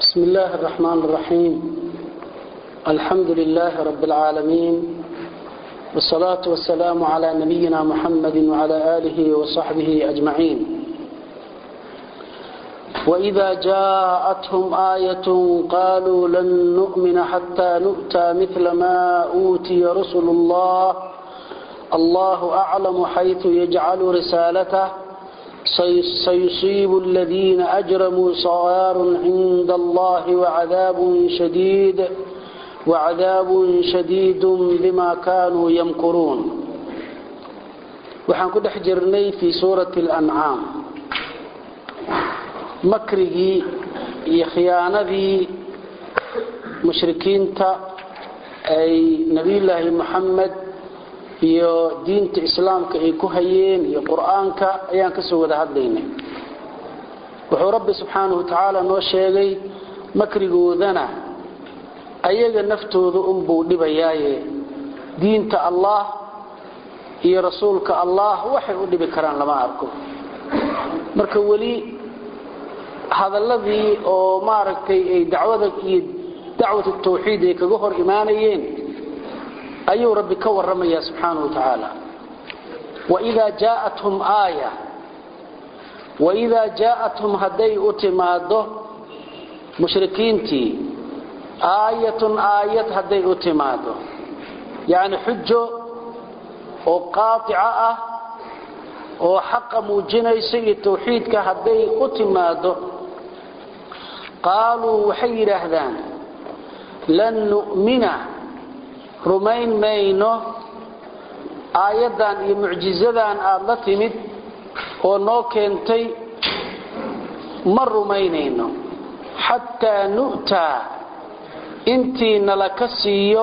بسم الله الرحمن الرحيم الحمد لله رب العالمين والصلاة والسلام على نبينا محمد وعلى آله وصحبه أجمعين وإذا جاءتهم آية قالوا لن نؤمن حتى نؤتى مثل ما أوتي رسل الله الله أعلم حيث يجعل رسالته سيصيب الذين أجرموا صغار عند الله وعذاب شديد وعذاب شديد بما كانوا يمكرون waxaan ku dhex jirnay fii suurati اlancaam makrigii iyo khiyaanadii mushrikiinta ay nebiyulaahi moxamed iyo diinta islaamka ay ku hayeen iyo qur-aanka ayaan ka soo wada hadlaynay wuxuu rabbi subxaanahu watacaala noo sheegay makrigoodana ayaga naftooda unbuu dhibayaaye diinta allah iyo rasuulka allah waxay u dhibi karaan lama arko marka weli hadalladii oo maaragtay ay dacwada iyo dacwatu tawxiid ay kaga hor imaanayeen ayuu rabbi ka warramaya subxaanahu wa tacaala waidaa jaa'athum aaya waidaa jaa'athum hadday u timaaddo mushrikiintii aayatun aayad hadday u timaaddo yacni xujo oo qaatica ah oo xaqa muujinaysa iyo tawxiidka hadday u timaaddo qaaluu waxay yidhaahdaan lan nu'mina rumayn mayno aayaddan iyo mucjizadan aad la timid oo noo keentay ma rumaynayno xataa nu'taa intii nala ka siiyo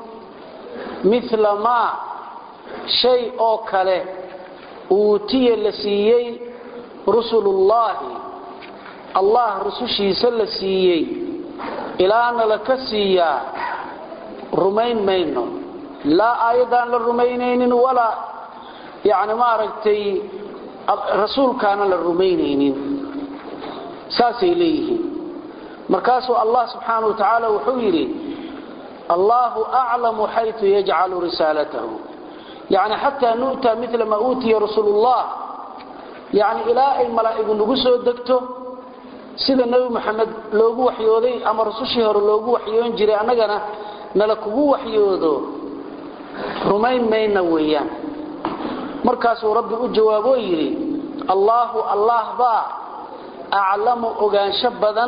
mila maa shay oo kale uutiya la siiyey rusulullaahi allah rusushiisa la siiyey ilaa nala ka siiyaa rumayn mayno laa aayaddaan la rumaynaynin walaa yani maaragtay rasuulkaana la rumaynaynin saasay leeyihiin markaasuu allah subxaana wa tacaala wuxuu yidhi allahu aclamu xayu yajcalu risaalatahu yani xataa nu'taa mila maa uutiya rasuulullah yani ilaa ay malaa'igu nagu soo degto sida nebi moxamed loogu waxyooday ama rasushii hore loogu waxyoon jiray annagana nala kugu waxyoodo rumayn mayna weeyaan markaasuu rabbi u jawaaboo yidhi allaahu allah baa aclamu ogaansho badan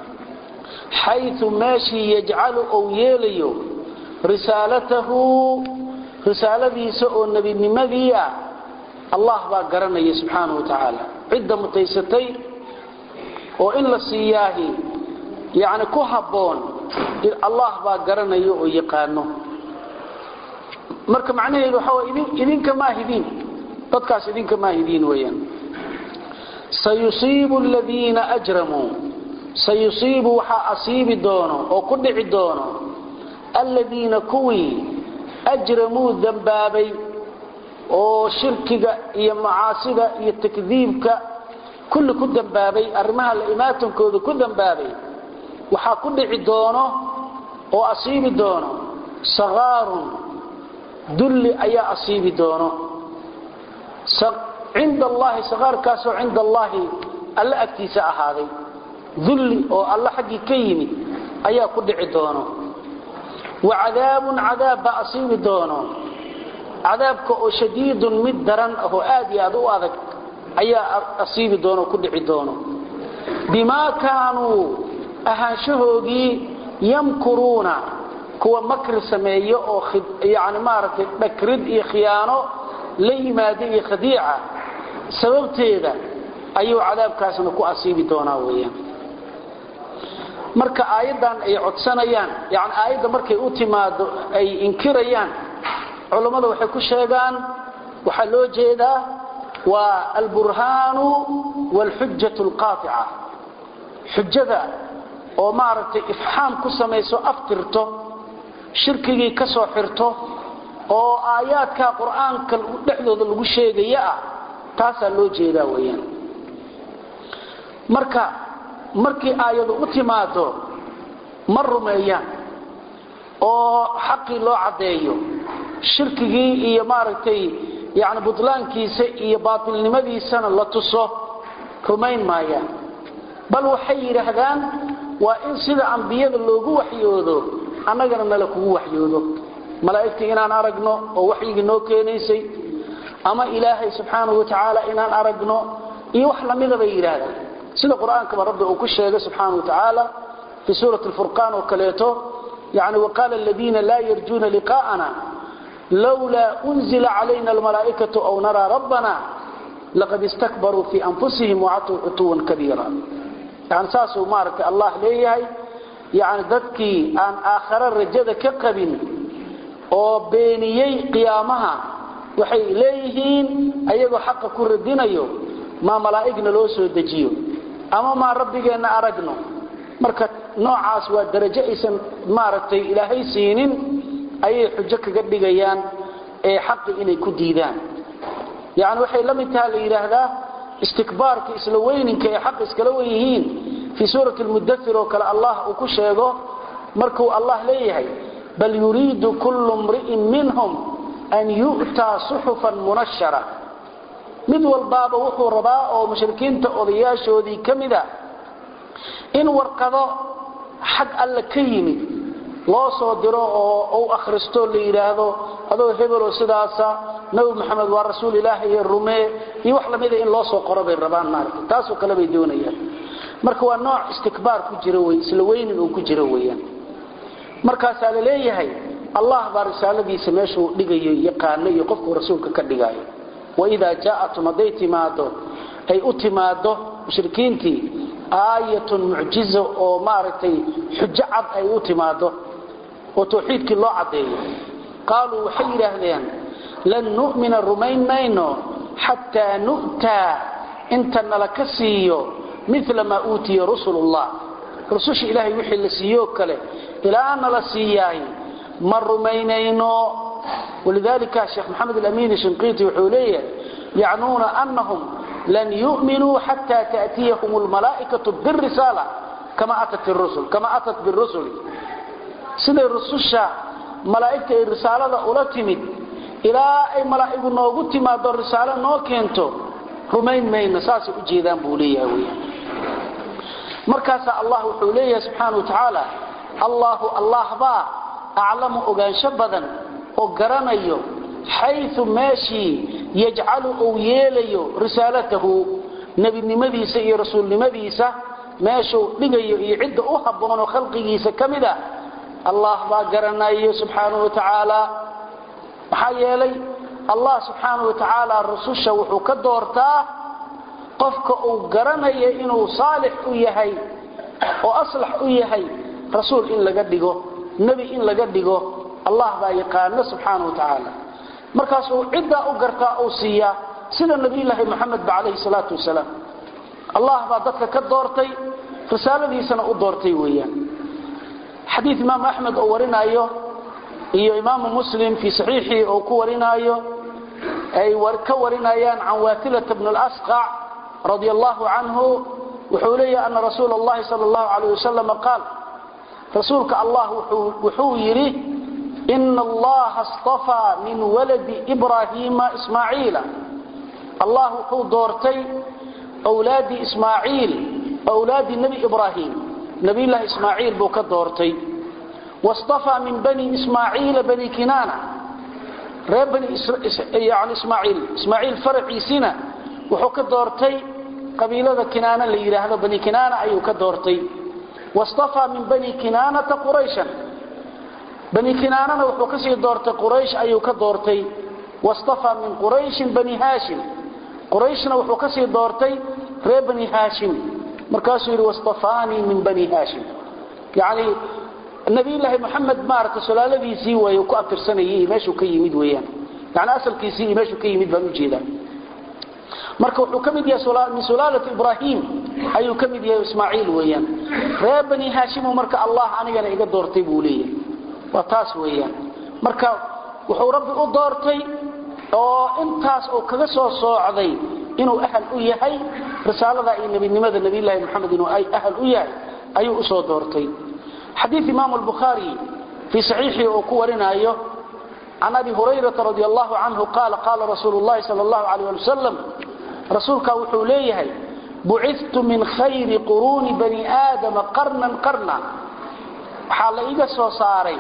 xayu meeshii yajcalu ou yeelayo risaalatahu risaaladiisa oo nebinimadii ah allah baa garanaya subxaanahu wa tacaala cidda mutaysatay oo in la siiyaahi yani ku habboon allah baa garanayo oo yaqaano marka macnaheedu waxaa way idinka maahidiin dadkaas idinka maahidiin weeyaan sayusiibu aladiina ajramuu sayusiibu waxaa asiibi doono oo ku dhici doono aladiina kuwii ajramuu dembaabay oo shirkiga iyo macaasida iyo takdiibka kulli ku dembaabay arrimaha la imaatankooda ku dembaabay waxaa ku dhici doono oo asiibi doono sakaarun dulli ayaa asiibi doono cinda allahi sakaarkaasoo cinda allaahi alla agtiisa ahaaday dulli oo alla xaggii ka yimid ayaa ku dhici doono wa cadaabun cadaab baa asiibi doono cadaabka oo shadiidun mid daran ahoo aad iyo aad u adag ayaa asiibi doono ku dhici doono bimaa kaanuu ahaanshahoogii yamkuruuna kuwa makri sameeyo oo yani maaragtay dhakrid iyo khiyaano la yimaada iyo khadiica sababteeda ayuu cadaabkaasna ku asiibi doonaa weeyaan marka aayaddan ay codsanayaan yani aayadda markay u timaado ay inkirayaan culammada waxay ku sheegaan waxaa loo jeedaa waa alburhaanu waalxujatu alqaatica xujada oo maaragtay ifxaam ku samayso aftirto shirkigii ka soo xirto oo aayaadka qur-aanka dhexdooda lagu sheegaya ah taasaa loo jeedaa weeyaan marka markii aayadu u timaado ma rumeeyaan oo xaqii loo caddeeyo shirkigii iyo maaragtay yani butlaankiisa iyo baatilnimadiisana la tuso rumayn maayaan bal waxay yidhaahdaan waa in sida ambiyada loogu waxyoodo annagana nala kugu waxyoodo malaa'igtii inaan aragno oo waxyigii noo keenaysay ama ilaahay subxaanahu watacaala inaan aragno iyo wax lamida bay yidhaahdaan sida qur-aankaba rabbi uu ku sheegay subxaanahu watacaala fii suurati alfurqaan oo kaleeto yani waqaala aladiina laa yarjuuna liqaa'ana lowlaa unzila calayna almalaa'ikatu aw naraa rabbana laqad istakbaruu fii anfusihim wacatuu cutuwan kabiira yani saasuu maaragtay allah leeyahay yani dadkii aan aakhare rajada ka qabin oo beeniyey qiyaamaha waxay leeyihiin ayagoo xaqa ku radinayo maa malaa'igna loo soo dejiyo ama maa rabbigeenna aragno marka noocaas waa darajo aysan maaragtay ilaahay siinin ayay xujo kaga dhigayaan ee xaqi inay ku diidaan yani waxay la mid taha la yidhaahdaa istikbaarka isla weyninka ee xaq iskala wen yihiin fii suurati lmudair oo kale allah uu ku sheego markuu allah leeyahay bal yuriidu kullu mri'in minhum an yu'taa suxufan munashara mid walbaaba wuxuu rabaa oo mushrikiinta odayaashoodii ka mida in warqado xag alle ka yimid loo soo diro oo u akhristo la yidhaahdo adoo hebeloo sidaasa nabi maxamed waa rasuul ilaahi iyo rumee iyo wax lamida in loo soo qoro bay rabaan maarata taasoo kale bay doonayaan marka waa nooc istikbaar ku jira wey isla weynin uu ku jiro weeyaan markaasaa la leeyahay allah baa risaaladiisa meeshuu dhigayo yaqaano iyo qofkuu rasuulka ka dhigaayo waidaa jaa'atum hadday timaado ay u timaado mushrikiintii aayatun mucjizo oo maaragtay xujo cad ay u timaado oo tawxiidkii loo caddeeyo qaaluu waxay yidhaahdeen lan nu'mina rumayn mayno xataa nu'taa inta nala ka siiyo mila maa uutiya rusulullah rususha ilaahay wixii la siiyoo kale ilaa nala siiyaay ma rumaynayno walidalika sheekh maxamed alamiini shinqiiti wuxuu leeyahay yacnuuna anahum lan yu'minuu xata ta'tiyahum almalaa'ikatu birisaala kama atat rusul kama atat birusuli siday rususha malaa'igta ay risaalada ula timid ilaa ay malaa'igu noogu timaado risaalo noo keento rumayn mayno saasay u jeedaan buu leeyahay weyaan markaasaa allah wuxuu leeyahay subxaana wa tacaala allahu allah baa aclamu ogaansho badan oo garanayo xayu meeshii yajcalu uu yeelayo risaalatahu nebinimadiisa iyo rasuulnimadiisa meeshuu dhigayo iyo cidda u habboonoo khalqigiisa ka mid a allah baa garanayo subxaana wa tacaala maxaa yeelay allah subxaana wa tacaala rususha wuxuu ka doortaa qofka uu garanayo inuu saalix u yahay oo aslax u yahay rasuul in laga dhigo nebi in laga dhigo allah baa yaqaano subxaana wa tacaala markaasuu ciddaa u gartaa uu siiyaa sida nabiyulaahi moxamedba calayhi salaatu wasalaam allah baa dadka ka doortay risaaladiisana u doortay weeyaan xadiid imaamu axmed oo warinaayo iyo imaamu muslim fii saxiixii oo ku warinaayo ay ka warinayaan can waatilata bn اlasqac radi allahu canhu wuxuu leeyahy ana rasuula اllahi sal اllahu alayh wasalam qaal rasuulka allah wuxuu yidhi ina allaha اstafaa min waladi ibraahiima ismaaciila allah wuxuu doortay wlaadii ismaaciil wlaadii nebi ibraahim nabiylahi ismaaciil buu ka doortay wastafaa min bani ismaaciila bani kinaana reer bani yani ismaaciil ismaaciil faraciisina wuxuu ka doortay qabiilada kinaana la yidhaahdo bani kinaana ayuu ka doortay wastafaa min bani kinaanata qurayshan bani kinaanana wuxuu kasii doortay quraysh ayuu ka doortay wastafaa min qurayshin bani haashim qurayshna wuxuu kasii doortay reer bani haashim markaasuu yidhi wastafaanii min bani haashim yani nabiyulaahi moxamed maaragta solaaladiisii way ku abtirsanayay meeshuu ka yimid weyaan yani asalkiisii iyo meeshuu ka yimid baan ujeedaa marka wuxuu ka mid yahay min sulaalati ibraahim ayuu ka mid yahay ismaaciil weeyaan reer bani haashimu marka allah anigana iga doortay buu leeyahay waa taas weeyaan marka wuxuu rabbi u doortay oo intaas uu kaga soo soocday inuu ahal u yahay risaalada iyo nebinimada nabiyulaahi moxamed inuu ahal u yahay ayuu usoo doortay xadiid imaamu albukhaari fii saxiixii uu ku warinayo can abi hurayrata radi allahu canhu qaala qaala rasuulu llahi sal allahu alayh ali wasalam rasuulkaa wuxuu leeyahay buciftu min khayri quruuni bani aadama qarnan qarna waxaa la iga soo saaray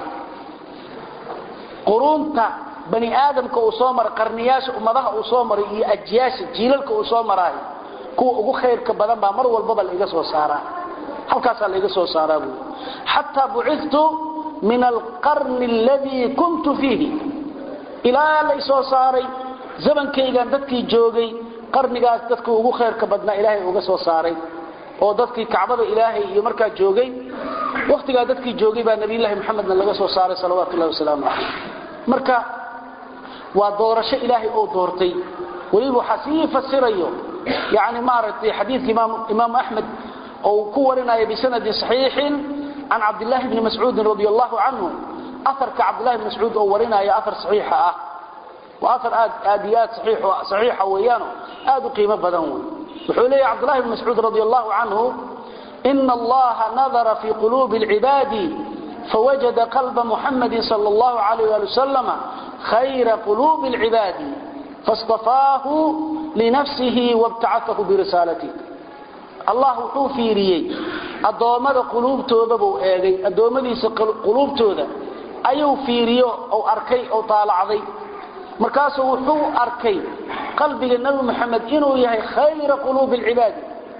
quruunta bani aadamka uu soo maray qarniyaasha ummadaha uu soo maray iyo ajyaasha jiilalka uu soo maraayo kuwa ugu khayrka badan baa mar walbaba laiga soo saaraa halkaasaa laiga soo saaraa buui xataa buciftu min alqarni aladii kuntu fiihi ilaa laysoo saaray zamankaygan dadkii joogay qarnigaas dadkii ugu khayrka badnaa ilaahay uga soo saaray oo dadkii kacbada ilaahay iyo markaa joogay wakhtigaa dadkii joogay baa nabiyullaahi maxamedna laga soo saaray salawaatu ullahi wasalaamu calayh marka waa doorasho ilaahay oo doortay weliba waxaa sii fasirayo yani maaragtay xadiidka imaamu axmed oo ku warinaya bisanadin saxiixin can cabdillaahi bni mascuudin radi allahu canhu aarka cabdillahi bni mascuud oo warinaya aar saxiixa ah waa aar aad aad iyo aad saxiixa weeyaano aad u qiimo badan wey wuxuu leeyahy cabdullahi bni mascuud radi allahu canhu ina allaha nadara fii quluubi alcibaadi فوجد قلب محمد صلى الله عليه وآله وسلم خير قلوب العباد فاصطفاه لنفسه وابتعثه برسالته الله وحو فيريي أدومد قلوبتودا بو ايغي أدومديس قلوبتودا أيو فيريو أو أركي أو طالعضي مركاسو وحو أركي قلبي النبي محمد إنه يهي خير قلوب العباد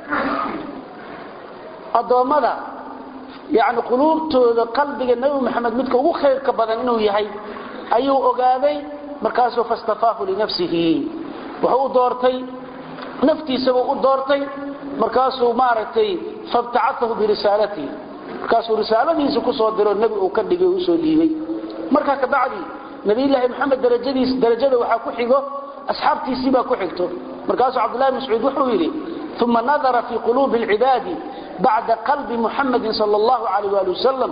أدومد yani quluubtooda qalbiga nebi maxamed midka ugu khayrka badan inuu yahay ayuu ogaaday markaasuu fastafaahu linafsihi wuxuu u doortay naftiisabuu u doortay markaasuu maaragtay fabtacaahu birisaalatihi markaasuu risaaladiisa kusoo diro nebi uu ka dhigay usoo dhiibay markaa kabacdi nabiyulaahi maxamed darajadiis darajada waxaa ku xigo asxaabtiisii baa ku xigto markaasuu cabdullahi mascuud wuxuu yidhi uma nadara fii quluubi alcibaadi بعد قلب محمد صلى الله عليه وآله وسلم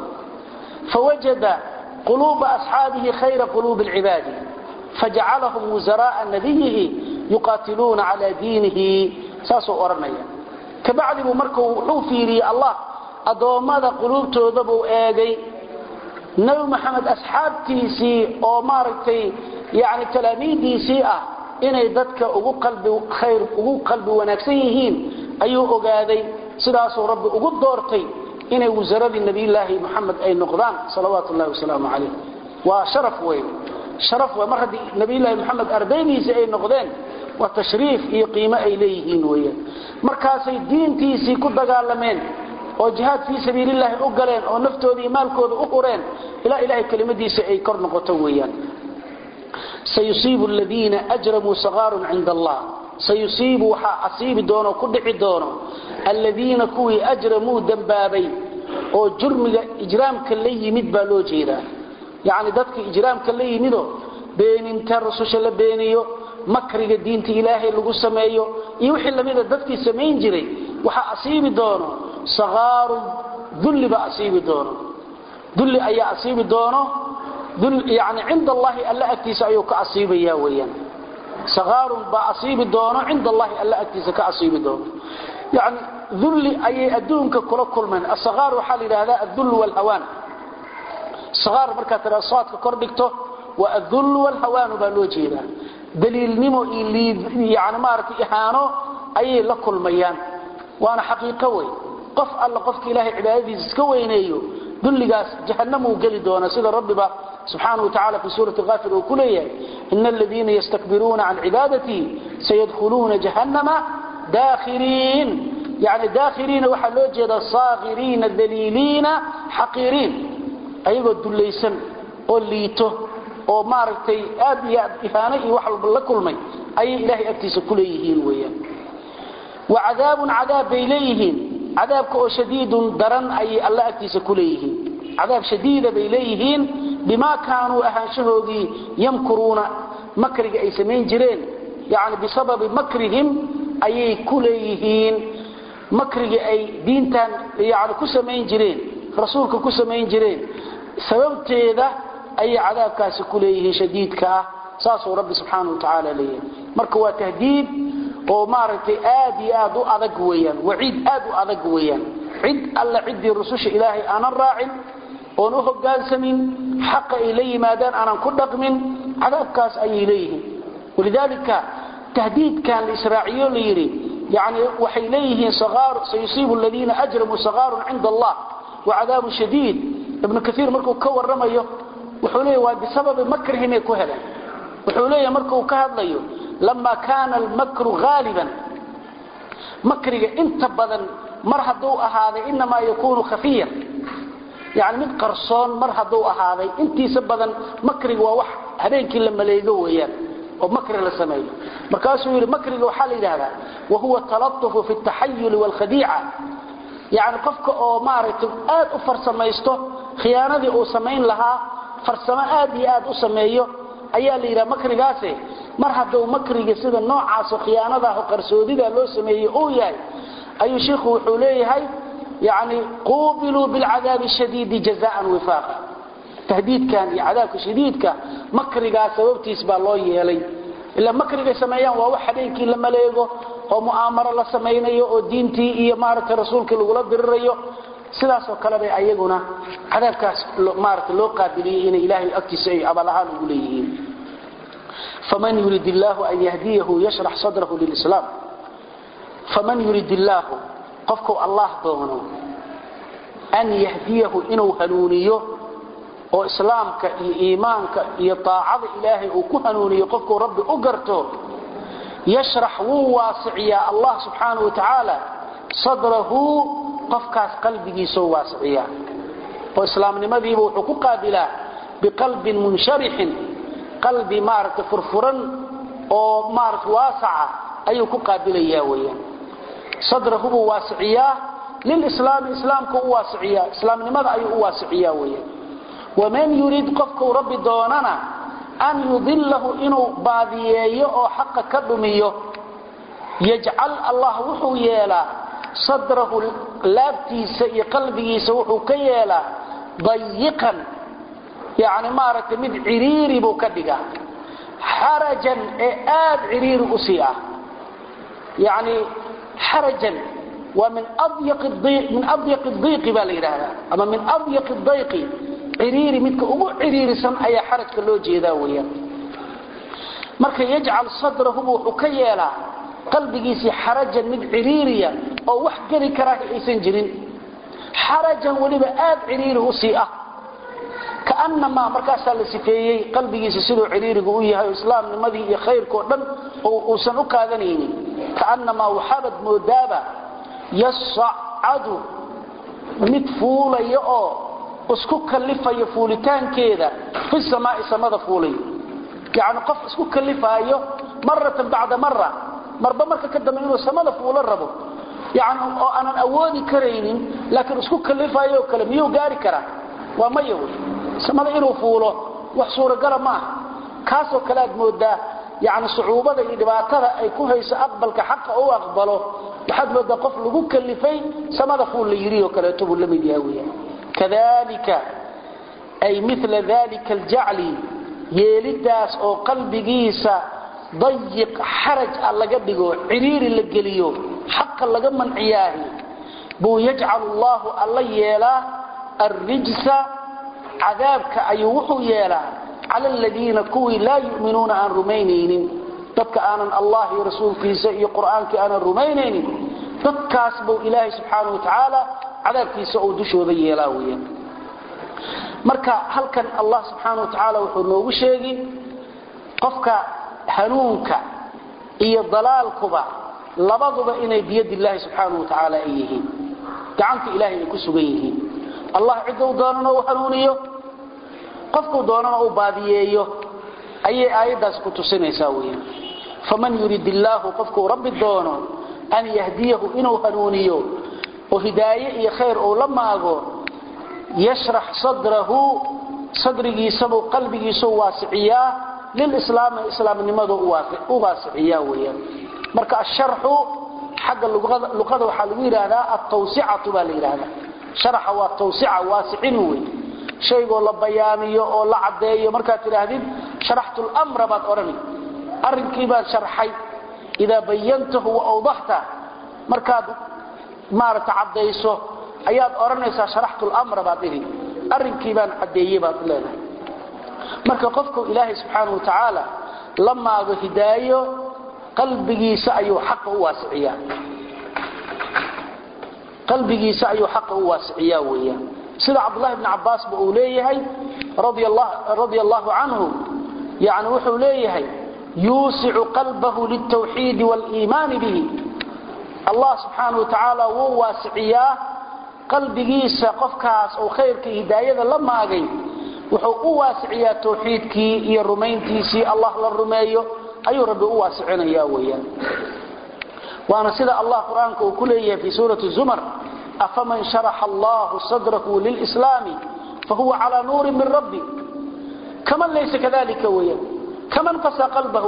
فوجد قلوب أصحابه خير قلوب العباد فجعلهم وزراء نبيه يقاتلون على دينه ساسو أرميا كبعد مركو حوفيري الله أدوماد قلوب تودبوا آغي نبي محمد أصحابتيسي أو ماركتي يعني تلاميذيسي أه inay dadka ugu qalbi khayr ugu qalbi wanaagsan yihiin ayuu ogaaday sidaasoo rabbi ugu doortay inay wasaradii nabiyulaahi maxamed ay noqdaan salawaatu ullahi wasalaamu calayh waa sharaf weyn sharaf wey mar haddii nabiyulaahi maxamed ardaydiisa ay noqdeen waa tashriif iyo qiimo ay leeyihiin weeyaan markaasay diintiisii ku dagaalameen oo jihaad fii sabiilillaahi u galeen oo naftooda iyo maalkooda u hureen ilaa ilaahay kelimadiisa ay kor noqoto weeyaan sayusiibu aladiina ajramuu sakaarun cinda allah sayusiibu waxaa asiibi doono ku dhici doono aladiina kuwii ajramuu dembaabay oo jurmiga ijraamka la yimid baa loo jeedaa yacni dadka ijraamka la yimidoo beeninta rususha la beeniyo makriga diinta ilaahay lagu sameeyo iyo wixii lamida dadkii samayn jiray waxaa asiibi doono sakaarun dulli baa asiibi doono dulli ayaa asiibi doono yani cinda allahi alla agtiisa ayuu ka asiibaya weyaan sakaarun baa asiibi doono cinda allahi alla agtiisa ka asiibi doono yani dulli ayay adduunka kula kulmeen asakaar waxaa la yidhahdaa adul wlhawaan sakaar markaad tiraa saadka kor dhigto waa adul wlhawaanu baa loo jeedaa daliilnimo iyo yani maaragtay ihaano ayay la kulmayaan waana xaqiiqo wey qof alla qofka ilaahay cibaadadiisa iska weyneeyo dulligaas jahanamuu geli doona sida rabbiba سبحانه وتعالى في سورة غافر وكلية إن الذين يستكبرون عن عبادتي سيدخلون جهنم داخرين يعني داخرين وحلو جدا صاغرين ذليلين حقيرين أيضا الدليسن قوليته oo maaragtay aad iyo aad ihaano iyo wax walba la kulmay ayay ilaahay agtiisa ku leeyihiin weeyaan wa cadaabun cadaab bay leeyihiin cadaabka oo shadiidun daran ayay alla agtiisa ku leeyihiin cadaab shadiida bay leeyihiin bimaa kaanuu ahaanshahoodii yamkuruuna makriga ay samayn jireen yani bisababi makrihim ayay ku leeyihiin makrigii ay diintan yani ku samayn jireen rasuulka ku samayn jireen sababteeda ayay cadaabkaasi ku leeyihiin shadiidka ah saasuu rabbi subxaanau watacaala leeyahay marka waa tahdiid oo maaragtay aad iyo aad u adag weeyaan waciid aad u adag weeyaan cid alla ciddii rususha ilaahay aanan raacin oon u hoggaansamin xaqa ay la yimaadaan aanan ku dhaqmin cadaabkaas ayay leeyihiin walidaalika tahdiidkan la israaciyo la yidhi yani waxay leeyihiin sayusiibu aladiina ajramuu sakaarun cinda allah wacadaabu shadiid ibnu kaiir markuu ka waramayo wuxuu leeya waa bisababi makrihimay ku heleen wuxuu leeyahay markuu ka hadlayo lama kaana almakru haaliban makriga inta badan mar hadduu ahaaday inamaa yakuunu khafiyan yani mid qarsoon mar hadduu ahaaday intiisa badan makriga waa wax habeenkii la maleego weeyaan oo makri la sameeyo markaasuu yidhi makriga waxaa la yidhahdaa wahuwa talatufu fi taxayuli waalkhadiica yani qofka oo maaragtay aad u farsamaysto khiyaanadii uu samayn lahaa farsamo aad iyo aad u sameeyo ayaa la yidhaha makrigaase mar hadduu makriga sida noocaasoo khiyaanadaah qarsoodida loo sameeyey uu yahay ayuu shiikhu wuxuu leeyahay yani quubiluu bilcadaabi shadiidi jazaan wifaaqa tahdiidkan iyo cadaabka shadiidka makrigaa sababtiis baa loo yeelay ilaa makrigay sameeyaan waa wax habeenkii la maleego oo mu'aamaro la samaynayo oo diintii iyo maaragtay rasuulkii lagula dirirayo sidaasoo kale bay ayaguna cadaabkaas maarata loo qaabiliyey inay ilaahay agtiisa ay abal ahaan ugu leeyihiin faman yurid illaahu an yahdiyahu yashrax sadrahu lilislaam faman yurid illaahu qofku allah doono an yahdiyahu inuu hanuuniyo oo islaamka iyo iimaanka iyo taacada ilaahay uu ku hanuuniyo qofkuu rabbi u garto yashrax wuu waasiciyaa allah subxaanau wa tacaala sadrahu qofkaas qalbigiisoo waasiciyaa oo islaamnimadiiba wuxuu ku qaabilaa biqalbin munsharixin qalbi maaragta furfuran oo maarata waasaca ayuu ku qaabilayaa weyaan sadrahu buu waasiciyaa lilislaami islaamka u waasiciyaa islaamnimada ayuu u waasiciyaa weyaan waman yurid qofkuu rabbi doonana an yudilahu inuu baadiyeeyo oo xaqa ka dhumiyo yajcal allah wuxuu yeelaa sadrahu laabtiisa iyo qalbigiisa wuxuu ka yeelaa dayiqan yani maaragtay mid ciriiri buu ka dhigaa xarajan ee aad ciriiri u sii ah yani xarajan waa min adyaqi diiqi baa la yidhaahdaa ama min adyaqi dayqi ciriiri midka ugu ciriirisan ayaa xarajka loo jeedaa weyaan marka yajcal sadrahu wuxuu ka yeelaa qalbigiisii xarajan mid ciriiriya oo wax geli karaa aysan jirin xarajan weliba aad ciriiri u sii ah kaanamaa markaasaa la sifeeyey qalbigiisa siduu ciriirigu u yahay oo islaamnimadii iyo khayrkao dhan uusan u qaadanaynin kaanamaa waxaabad moodaaba yasacadu mid fuulaya oo isku kalifayo fuulitaankeeda fi samaai samada fuulayo yani qof isku kalifaayo maratan bacda mara marba marka ka dambe inuu samada fuulo rabo yani oo aanan awoodi karaynin laakiin isku kalifaayo oo kale miyuu gaari karaa waa maya wey samada inuu fuulo wax suuragala maaha kaasoo kale aad moodaa yani sucuubada iyo dhibaatada ay ku hayso aqbalka xaqa u aqbalo waxaad moodaa qof lagu kalifay samada fuul la yidhi oo kaleeto buu la mid yaha weya kadalika ay mila dalika aljacli yeelidaas oo qalbigiisa dayiq xaraj ah laga dhigo ciriiri la geliyo xaqa laga manciyaahi buu yajcalu allahu alla yeelaa arrijsa cadaabka ayuu wuxuu yeelaa cala aladiina kuwii laa yu'minuuna aan rumaynaynin dadka aanan allah iyo rasuulkiisa iyo qur'aankii aanan rumaynaynin dadkaas buu ilaahay subxaanau wa tacaala cadaabkiisa uu dushooda yeelaa weya marka halkan allah subxaana wa tacaala wuxuu noogu sheegi qofka hanuunka iyo dalaalkuba labaduba inay biyad illaahi subxaana wa tacaala ay yihiin gacanta ilahay ay ku sugan yihiin allah cidduu doonana uu hanuuniyo qofkuu doonana uu baadiyeeyo ayay aayaddaas ku tusinaysaa weya faman yurid illaahu qofkuu rabbi doono an yahdiyahu inuu hanuuniyo oo hidaaye iyo khayr uu la maago yashrax sadrahu sadrigiisabuu qalbigiisuu waasiciyaa lilislaami islaamnimadu u waasiciyaa weyaan marka asharxu xagga luqada waxaa lagu yidhaahdaa altawsicatu baa la yidhaahdaa sharaxa waa tawsica waasicin wey shaygoo la bayaamiyo oo la caddeeyo markaad tidhaahdid sharaxtu lmra baad odhani arrinkii baad sharxay idaa bayantahu wa awdaxta markaad maaragta caddayso ayaad odhanaysaa sharaxtu lamra baad dhihi arrinkii baan caddeeyey baad leedahay marka qofku ilaahay subxaanau wa tacaala la maago hidaayo qalbigiisa ayuu xaqa u waasiciyaa qalbigiisa ayuu xaqa u waasiciyaa weeyaan sida cabdullahi bni cabbaasba uu leeyahay radia allahu canhu yani wuxuu leeyahay yuusicu qalbahu liltawxiidi waliimaani bihi allah subxaana wa tacaala wuu waasiciyaa qalbigiisa qofkaas oo khayrka hidaayada la maagay wuxuu u waasiciyaa tawxiidkii iyo rumayntiisii allah la rumeeyo ayuu rabbi u waasicinaya weyaan waana sida allah qur-aanka uu ku leeyahay fi suurati zumar afaman sharaxa allahu sadrahu lilslaami fahuwa calaa nuurin min rabbi kaman laysa kadalika weyaan kaman qasa qalbahu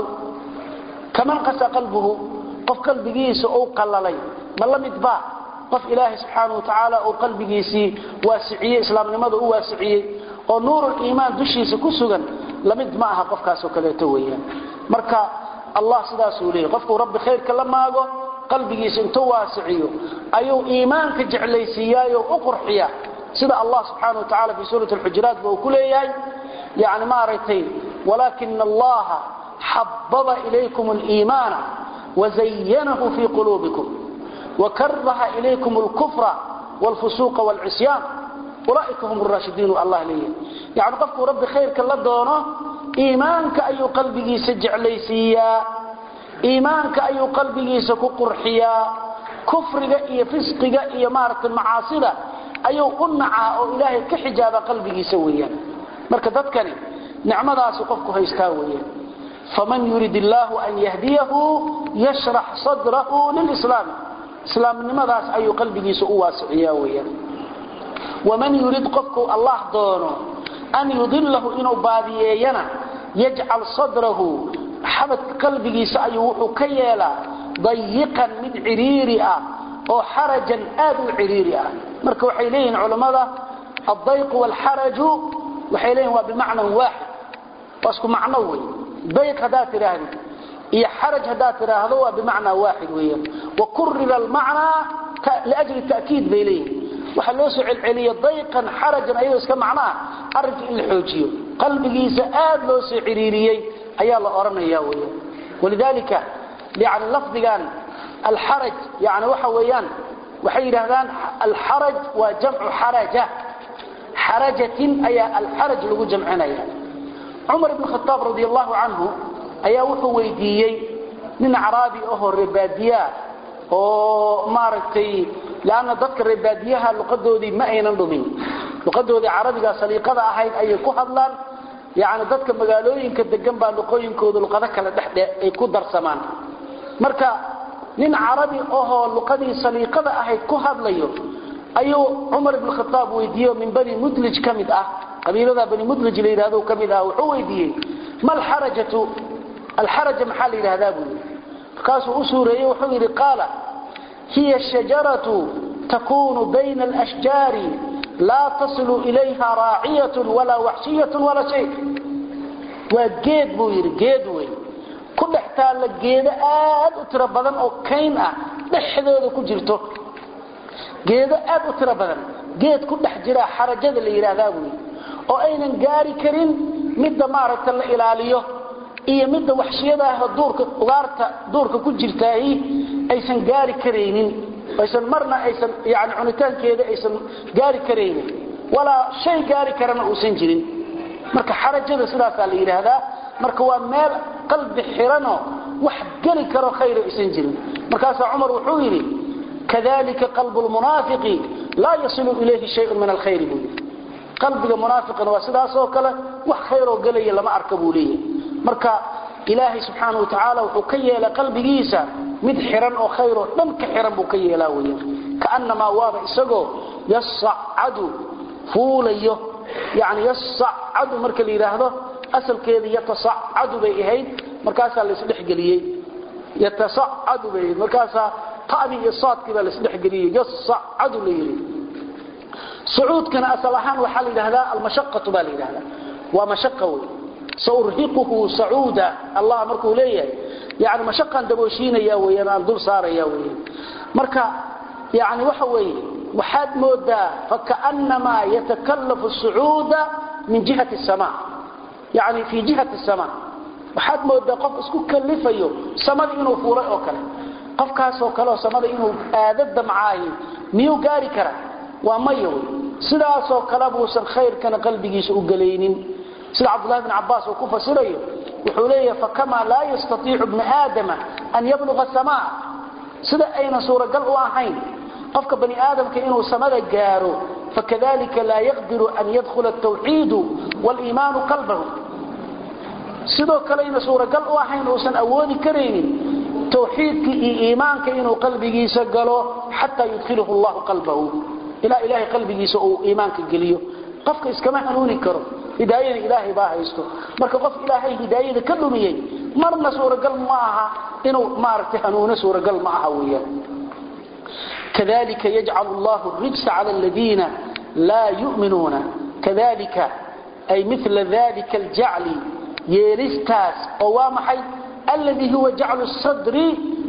kaman qasa qalbuhu qof qalbigiisa uu qalalay ma la mid baa qof ilaahay subxaanahu watacaala uu qalbigiisii waasiciyey islaamnimada u waasiciyey oo nuurul iimaan dushiisa ku sugan lamid ma aha qofkaasoo kaleeto weeyaan marka allah sidaasuu leeyahy qofkuu rabbi khayrka la maago qalbigiisa intuu waasiciyo ayuu iimaanka jeclaysiiyaayo u qurxiya sida allah subxaana wa tacala fii suurati alxujuraat ba uu ku leeyahay yani maaragtay walaakina allaha xababa ilaykum aliimaana wazayanahu fii quluubikum wakaraha ilaykum alkufra waalfusuuqa waalcisyaan ulaaika hum raashidiin allah leeyahay yani qofkuu rabbi khayrka la doono iimaanka ayuu qalbigiisa jeclaysiiyaa iimaanka ayuu qalbigiisa ku qurxiyaa kufriga iyo fisqiga iyo maaragtay macaasida ayuu u nacaa oo ilaahay ka xijaaba qalbigiisa weeyaan marka dadkani nicmadaasu qofku haystaa weeyaan faman yurid illaahu an yahdiyahu yashrax sadrahu lilislaam islaamnimadaas ayuu qalbigiisa u waasiciyaa weeyaan waman yurid qofkuu allah doono an yudilahu inuu baadiyeeyana yajcal sadrahu xabadka qalbigiisa ayuu wuxuu ka yeelaa dayiqan mid ciriiri ah oo xarajan aad u ciriiri ah marka waxay leeyihiin culammada addayqu waalxaraju waxay leeyihin waa bimacnan waaxid waa isku macno wey dayq haddaad tidhaahdid iyo xaraj haddaad tidhaahdo waa bimacnaa waaxid weeyaan wa kurira almacnaa liajli ta'kiid bay leeyihin waxaa loo soo celceliya dayqan xarajan ayadoo iska macno ah arrinka in la xoojiyo qalbigiisa aad loo soo ciriiriyey ayaa la odhanaya weeyaan walidaalika yani lafdigan alxaraj yani waxa weeyaan waxay yidhaahdaan alxaraj waa jamcu xaraja xarajatin ayaa alxaraj lagu jamcinaya cumar ibn khataab radi allahu canhu ayaa wuxuu weydiiyey nin caraabi ahoo reebaadiyaa oo maaragtay lanna dadka reebaadiyaha luqadoodii ma aynan dhumin luqadoodii carabiga saliiqada ahayd ayay ku hadlaan yani dadka magaalooyinka degan baa luqooyinkooda luqado kale dhexdhe ay ku darsamaan marka nin carabi ahoo luqadii saliiqada ahayd ku hadlayo ayuu cumar ibn khataab weydiiye min bani mudlij ka mid ah qabiilada bani mudlij la yidhahdo ka mid ah wuxuu weydiiyey ma alxarajatu alxaraja maxaa la yidhahdaa buu yidhi markaasuu u suureeyey wuxuu yidhi qaala hiya shajaratu takunu bayna alashjaari laa tasilu ilayha raaciyatun walaa waxshiyatun walaa shay waa geed buu yidhi geed wey ku dhex taalla geedo aad u tiro badan oo kayn ah dhexdooda ku jirto geedo aad u tiro badan geed ku dhex jira xarajada la yidhaahdaa buu yidhi oo aynan gaari karin midda maaragta la ilaaliyo iyo midda waxshiyada ah duurka ugaarta duurka ku jirtaahi aysan gaari karaynin aysan marna aysan yani cunitaankeeda aysan gaari karaynin walaa shay gaari karana uusan jirin marka xarajada sidaasaa la yidhaahdaa marka waa meel qalbi xiranoo wax geli karo khayr aysan jirin markaasaa cumar wuxuu yidhi kadalika qalbu lmunaafiqi laa yasilu ilayhi shayun min alkhayri buu yidhi qalbiga munaafiqina waa sidaasoo kale wax khayroo gelaya lama arka buu leeyahay marka ilaahay subxaana wa tacaala wuxuu ka yeela qalbigiisa mid xiran oo khayroo dhan ka xiran buu ka yeelaa weyan kaannamaa waaba isagoo yasacadu fuulayo yani yasacadu marka la yidhaahdo asalkeeda yatasacadu bay ahayd markaasaa laisdhexgeliyey yatasacadu bay ahayd markaasaa ta'dii iyo saadkii baa laisdhexgeliyey yasacadu la yidhi sucuudkana asal ahaan waxaa la yidhahdaa almashaqatu baa la yidhahdaa waa mashaqa wey saurhiquhu sacuuda allah markuu leeyahay yani mashaqan dabooshiinaya weyaan aan dul saaraya weyaan marka yani waxa weeye waxaad moodaa fakaannamaa yatakallafu sucuuda min jihati sama yani fii jihati sama waxaad moodaa qof isku kalifayo samada inuu fuulay oo kale qofkaasoo kaleoo samada inuu aado damcaahi miyuu gaari kara waa maya wey sidaasoo kale buusan khayrkana qalbigiisa u gelaynin sida cabdulahi bn cabaas uu ku fasirayo wuxuu leeyahay fakamaa laa yastaiicu bnu aadama an yabluga samaa sida aynan suuragal u ahayn qofka bani aadamka inuu samada gaaro fakadalika laa yaqdiru an yadkhula tawxiidu waliimaanu qalbahu sidoo kaleyna suuragal u ahayn uusan awoodi karaynin tawxiidka iyo iimaanka inuu qalbigiisa galo xataa yudkhilahu llahu qalbahu ilaa ilaahay qalbigiisa uu iimaanka geliyo qofka iskama hanuuni karo hidaayada ilaahay baa haysto marka qof ilaahay hidaayada ka dhumiyey marna suuragal ma aha inuu maaragtay hanuuno suuragal ma aha weeyaan kadalika yajcalu allahu rijsa cala aladiina laa yu'minuuna kadalika ay mila dalika aljacli yeelistaas oo waa maxay alladii huwa jaclu sadri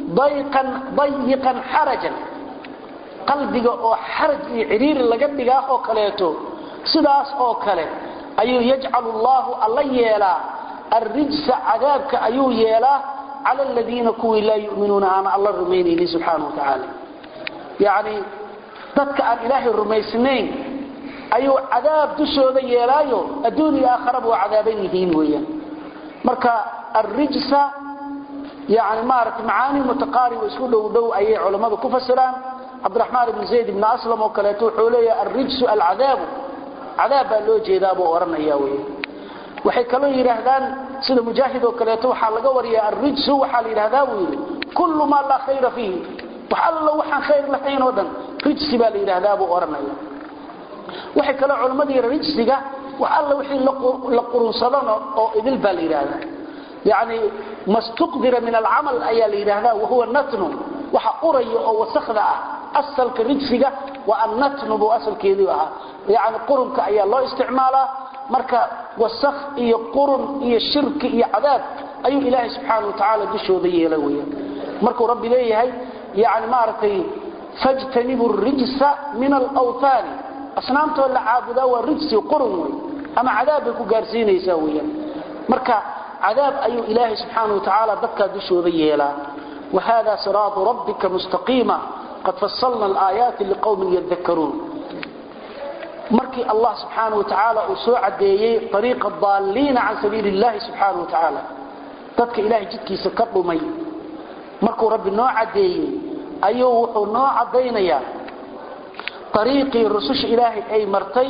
dayiqan xarajan qalbiga oo xaraj iyo cidhiiri laga dhigaa oo kaleeto sidaas oo kale ayuu yajcalu allahu alla yeelaa arrijsa cadaabka ayuu yeelaa cala aladiina kuwii laa yuminuuna aan alla rumaynaynin subxaana watacaala yacni dadka aan ilaahay rumaysnayn ayuu cadaab dushooda yeelaayo adduun iyo aakharaba waa cadaaban yihiin weeyaan marka arrijsa yani maarata macaani mutaqaarib isku dhow dhow ayay culammadu ku fasiraan cabdiraxmaan ibn zayd ibn aslam oo kaleeto wuxuu leeyahay arrijsu alcadaabu cadaab baa loo jeedaa buu odhanaya wey waxay kaloo yidhaahdaan sida mujaahid oo kaleeto waxaa laga wariyaa arrijsu waxaa la yidhahdaa buu yidhi kullu maa laa khayra fiihi wax allo waxaan khayr lahayn oo dhan rijsi baa la yidhaahdaa buu odhanaya waxay kaloo culammada yidha rijsiga wax alla wixii la qurunsadan oo idil baa la yidhaahdaa yacni mastuqdira min alcamal ayaa la yidhaahdaa wahuwa natnu waxa uraya oo wasakda ah asalka rijsiga waa annatnu buu asalkeedii ahaa yani qurunka ayaa loo isticmaalaa marka wasakh iyo qurun iyo shirki iyo cadaab ayuu ilaahay subxaana watacaala dushooda yeela weyaan markuu rabbi leeyahay yani maaragtay fajtanibu rijsa min alawtaani asnaamtoo la caabudaa waa rijsi qurun wey ama cadaab bay ku gaarsiinaysaa weyaan marka cadaab ayuu ilaahay subxaana watacaala dadkaa dushooda yeelaa wahada siraatu rabbika mustaqiima qad fasalna alaayaati liqowmin yadakaruun markii allah subxaana watacaala uu soo cadeeyey ariiqa daaliina can sabiili illahi subxaana watacaala dadka ilahay jidkiisa ka dhumay markuu rabbi noo cadeeyey ayuu wuxuu noo cadaynayaa ariiqii rususha ilaahay ay martay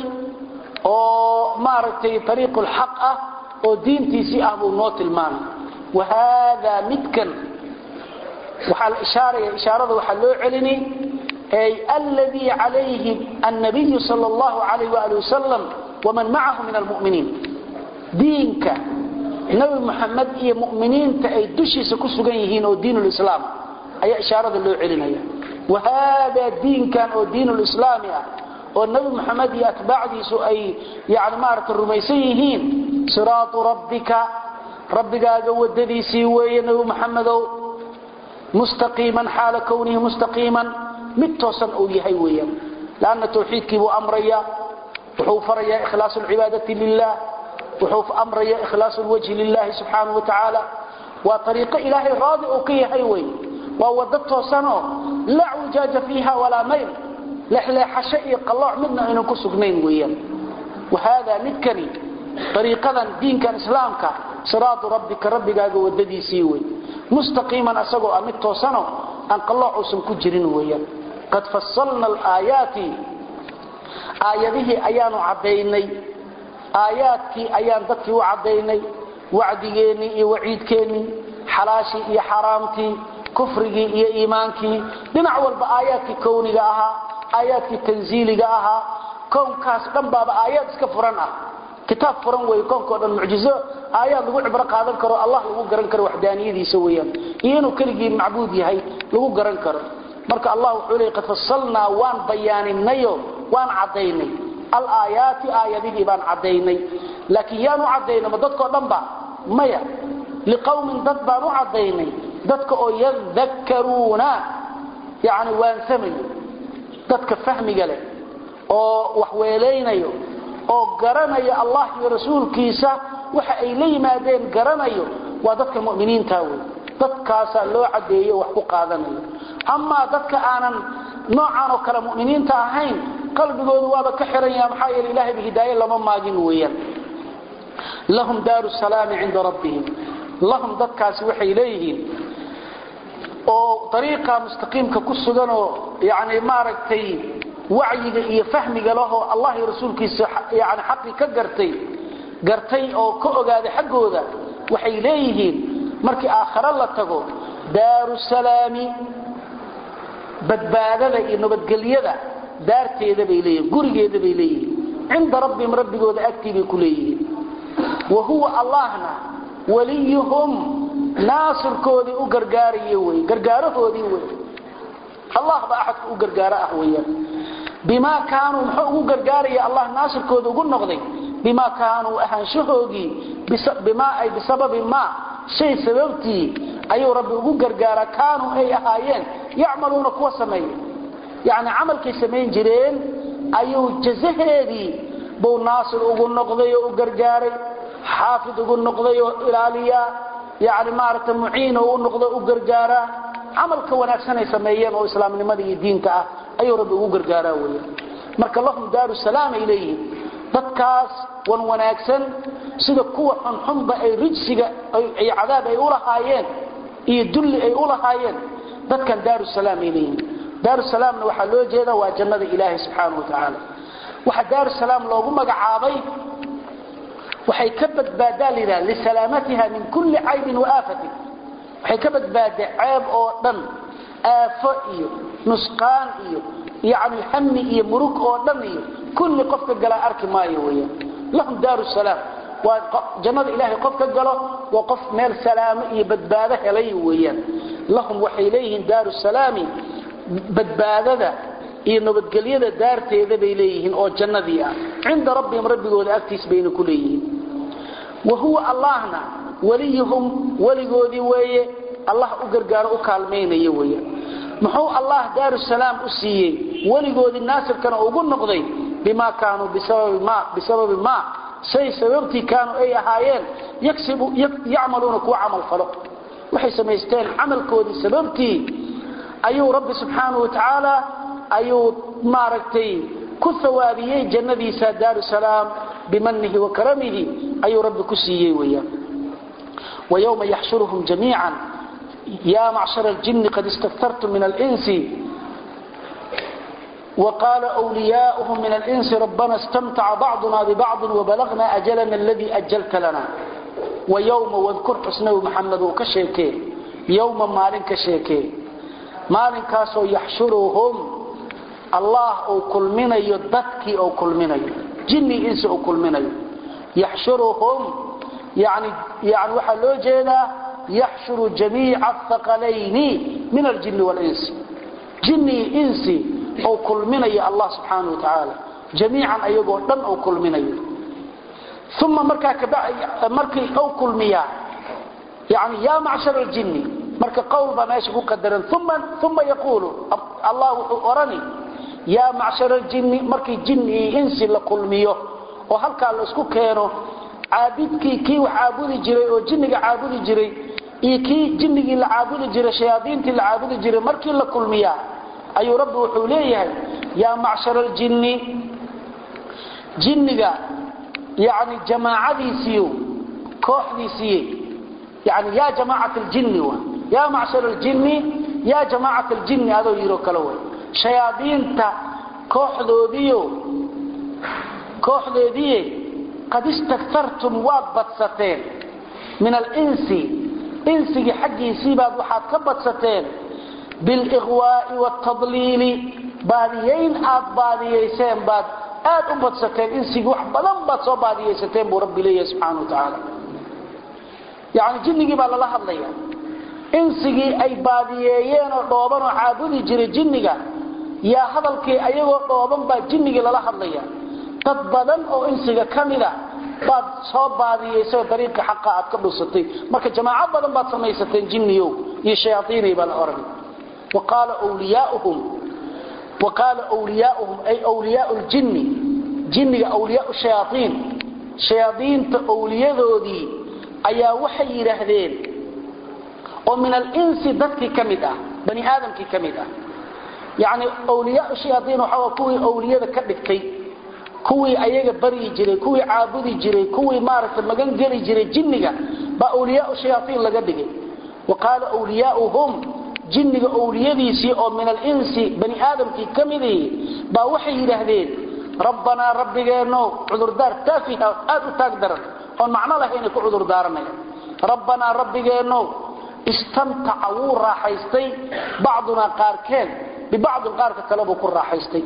oo maaragtay ariiqu lxaq ah oo diintiisii ah buu noo tilmaamay wahaada midkan waxaa la ishaaraya ishaarada waxaa loo celini ay alladii calayhi annabiyu sal allahu alayh waali wasalam waman macahu min almuminiin diinka nabi muxamed iyo muminiinta ay dushiisa ku sugan yihiin oo diin lislaam ayaa ishaarada loo celinaya wahaada diinkan oo diin lislaami ah oo nabi muxamed iyo atbaacdiisu ay yani maarata rumaysan yihiin siraatu rabbika rabbigaaga wadadiisii weeye nabi muxamedow mustaqiiman xaala kownihi mustaqiiman mid toosan uu yahay weeyaan lanna tawxiidkii buu amraya wuxuu farayaa ikhlaasu lcibaadati lilah wuxuu amraya ikhlaasu lwajhi lilahi subxaana wa tacaala waa ariiqo ilaahay raadi uu ka yahay wey waa wado toosanoo laa wijaaja fiiha walaa mayl leexleexasho iyo qallooc midna aynan ku sugnayn weeyaan wahaada midkani ariiqadan diinkan islaamka siraatu rabbika rabbigaaga wadadiisii wey mustaqiiman asagoo ah mid toosano aan qallooc uusan ku jirin weeyaan qad fasalna alaayaati aayadihii ayaanu caddaynay aayaadkii ayaan dadkii u caddaynay wacdigeennii iyo waciidkeennii xalaashii iyo xaraamtii kufrigii iyo iimaankii dhinac walba aayaadkii kowniga ahaa aayaadkii tanziiliga ahaa kownkaas dhan baaba aayaad iska furan ah kitaab furan wey koonkao dhan mucjizo aayaad lagu cibro qaadan karo allah lagu garan karo waxdaaniyadiisa weyaan iyo inuu keligii macbuud yahay lagu garan karo marka allah wuxuu leey qad fasalnaa waan bayaaninayo waan caddaynay alaayaati aayadihii baan caddaynay laakiin yaan u caddaynay ma dadkao dhan ba maya liqowmin dad baan u caddaynay dadka oo yadakkaruuna yani waansamayo dadka fahmiga leh oo wax weelaynayo oo garanayo allah iyo rasuulkiisa waxa ay la yimaadeen garanayo waa dadka mu'miniinta wey dadkaasaa loo cadeeyo wax ku qaadanayo amaa dadka aanan noocan oo kale mu'miniinta ahayn qalbigoodu waaba ka xiran yaha maxaa yeele ilahayba hidaaye lama maagin weeyaan lahum daaru salaami cinda rabbihim lahum dadkaasi waxay leeyihiin oo ariiqa mustaqiimka ku suganoo yani maaragtay wacyiga iyo fahmiga lahoo allah iyo rasuulkiisa yani xaqii ka gartay gartay oo ka ogaaday xaggooda waxay leeyihiin markii aakhare la tago daaru salaami badbaadada iyo nabadgelyada daarteeda bay leeyihin gurigeeda bay leeyihiin cinda rabbihim rabbigooda agtii bay ku leeyihiin wa huwa allahna waliyuhum naasirkoodii u gargaarayo wey gargaarahoodii wey allah ba axadka u gargaaro ah weeyaan bimaa kaanuu muxuu ugu gargaaraya allah naasirkooda ugu noqday bimaa kaanuu ahaanshahoogii bimaa ay bisababi maa shay sababtii ayuu rabbi ugu gargaaraa kaanuu ay ahaayeen yacmaluuna kuwa sameeya yacni camalkay samayn jireen ayuu jazaheedii buu naasir ugu noqday oo u gargaaray xaafid ugu noqday oo ilaaliyaa yani maaragta muciin oo u noqdo u gargaaraa camalka wanaagsan ay sameeyeen oo islaamnimada iyo diinta ah ayuu rabbi ugu gargaaraa weya marka lahum daaru salaam ay leeyihiin dadkaas wan wanaagsan sida kuwa xunxunba ay rijsiga iyo cadaab ay u lahaayeen iyo dulli ay u lahaayeen dadkan daaru salaam ay leeyihiin daaru salaamna waxaa loo jeeda waa jannada ilaahay subxaanahu wa tacaala waxa daaru salaam loogu magacaabay waxay ka badbaadaa layidhaha lisalaamatiha min kulli caybin wa aafatin waxay ka badbaadaa ceeb oo dhan aafo iyo nusqaan iyo yani hami iyo murug oo dhan iyo kulli qofka galaa arki maayo weyaan lahum daaru salaam waa jannada ilaahay qof ka galo waa qof meel salaamo iyo badbaado helay weeyaan lahum waxay leeyihiin daaru salaami badbaadada iyo nabadgelyada daarteeda bay leeyihiin oo jannadii ah cinda rabbihim rabbigooda agtiis bayna ku leeyihiin wa huwa allahna waliyuhum weligoodii weeye allah u gargaaro u kaalmaynaya weeye muxuu allah daaru salaam u siiyey weligoodii naasirkana ugu noqday bimaa kaanuu bisababi maa shay sababtii kaanuu ay ahaayeen yacmaluuna kuwa camal falo waxay samaysteen camalkoodii sababtii ayuu rabbi subxaanahu wa tacaala ayuu maaragtay ku hawaabiyey jannadiisa daaru salaam bimanihi wa karamihi ayuu rabbi ku siiyey weyaan ويوم يحشرهم جميعا يا معشر الجن قد استكثرتم من الإنس وقال أولياؤهم من الإنس ربنا استمتع بعضنا ببعض وبلغنا أجلنا الذي أجلت لنا ويوم واذكر حسنه محمد وكشيكي يوم مالين كشيكي مالين كاسو يحشرهم الله أو كل من يدتكي أو كل من جني إنس أو كل من يحشرهم يعني يعني waxa loo jeedaa yahshuru jamii'a thaqalayn min al-jinn wal-ins jinni insi oo kulminaya Allah subhanahu wa ta'ala jamii'an ayagoo dhan oo kulminayo thumma marka ka markii oo kulmiya yani ya ma'shar al-jinn marka qawl ba meesha ku qadaran thumma thumma yaqulu Allah wuxuu orani ya ma'shar al-jinn markii jinni insi la kulmiyo oo halka la isku keeno caabidkii kii wax caabudi jiray oo jinniga caabudi jiray iyo kii jinnigii la caabudi jiray shayaadiintii la caabudi jiray markii la kulmiyaa ayuu rabbi wuxuu leeyahay yaa macshar aljinni jinniga yani jamaacadiisiiyo kooxdiisiiye yani yaa jamaacat aljinni wa yaa macshar aljinni yaa jamaacat aljinni adoo yidhoo kale way shayaadiinta kooxdoodiyo kooxdeediiye قد استكثرتم وابدستين من الإنس إنسي حقي سيباد وحاد كبدستين بالإغواء والتضليل باديين آد بادييسين باد آد أبدستين إنسي وحبضان باد سو بادييستين برب ليه سبحانه وتعالى يعني جنجي بقى الله هدليا إنسي أي بادييين ودوبان وعابدي جري جنجي يا هدلكي أيغو دوبان با جنجي للا هدليا dad badan oo insiga kamida baad soo baadiyeysay dariiqa xaqa aad ka dhusatay marka jamaaco badan baad samaysateen jinniyo iyo shayaatiinay baan oran waqala awliyaa'uhum wa qaala wliyaauhum ay wliyaau ljinni jinniga awliyaau shayaaiin shayaadiinta owliyadoodii ayaa waxay yidhaahdeen oo min alinsi dadkii ka mid ah bani aadamkii ka mid ah yacni awliyaau shayaaiin waxaa kuwii awliyada ka dhigtay kuwii ayaga baryi jiray kuwii caabudi jiray kuwii maaragtay magan geli jiray jinniga baa awliyaau shayaaiin laga dhigay wa qaala wliyaauhum jinniga owliyadiisii oo min alinsi bani aadamkii ka midii baa waxay yidhaahdeen rabbanaa rabbigeenno cudurdaar taafiha aad u taag daran oon macno lahaynay ku cudurdaaranaya rabbanaa rabbigeenno istamtaca wuu raaxaystay bacdunaa qaarkeen bibacdin qaarka kalebuu ku raaxaystay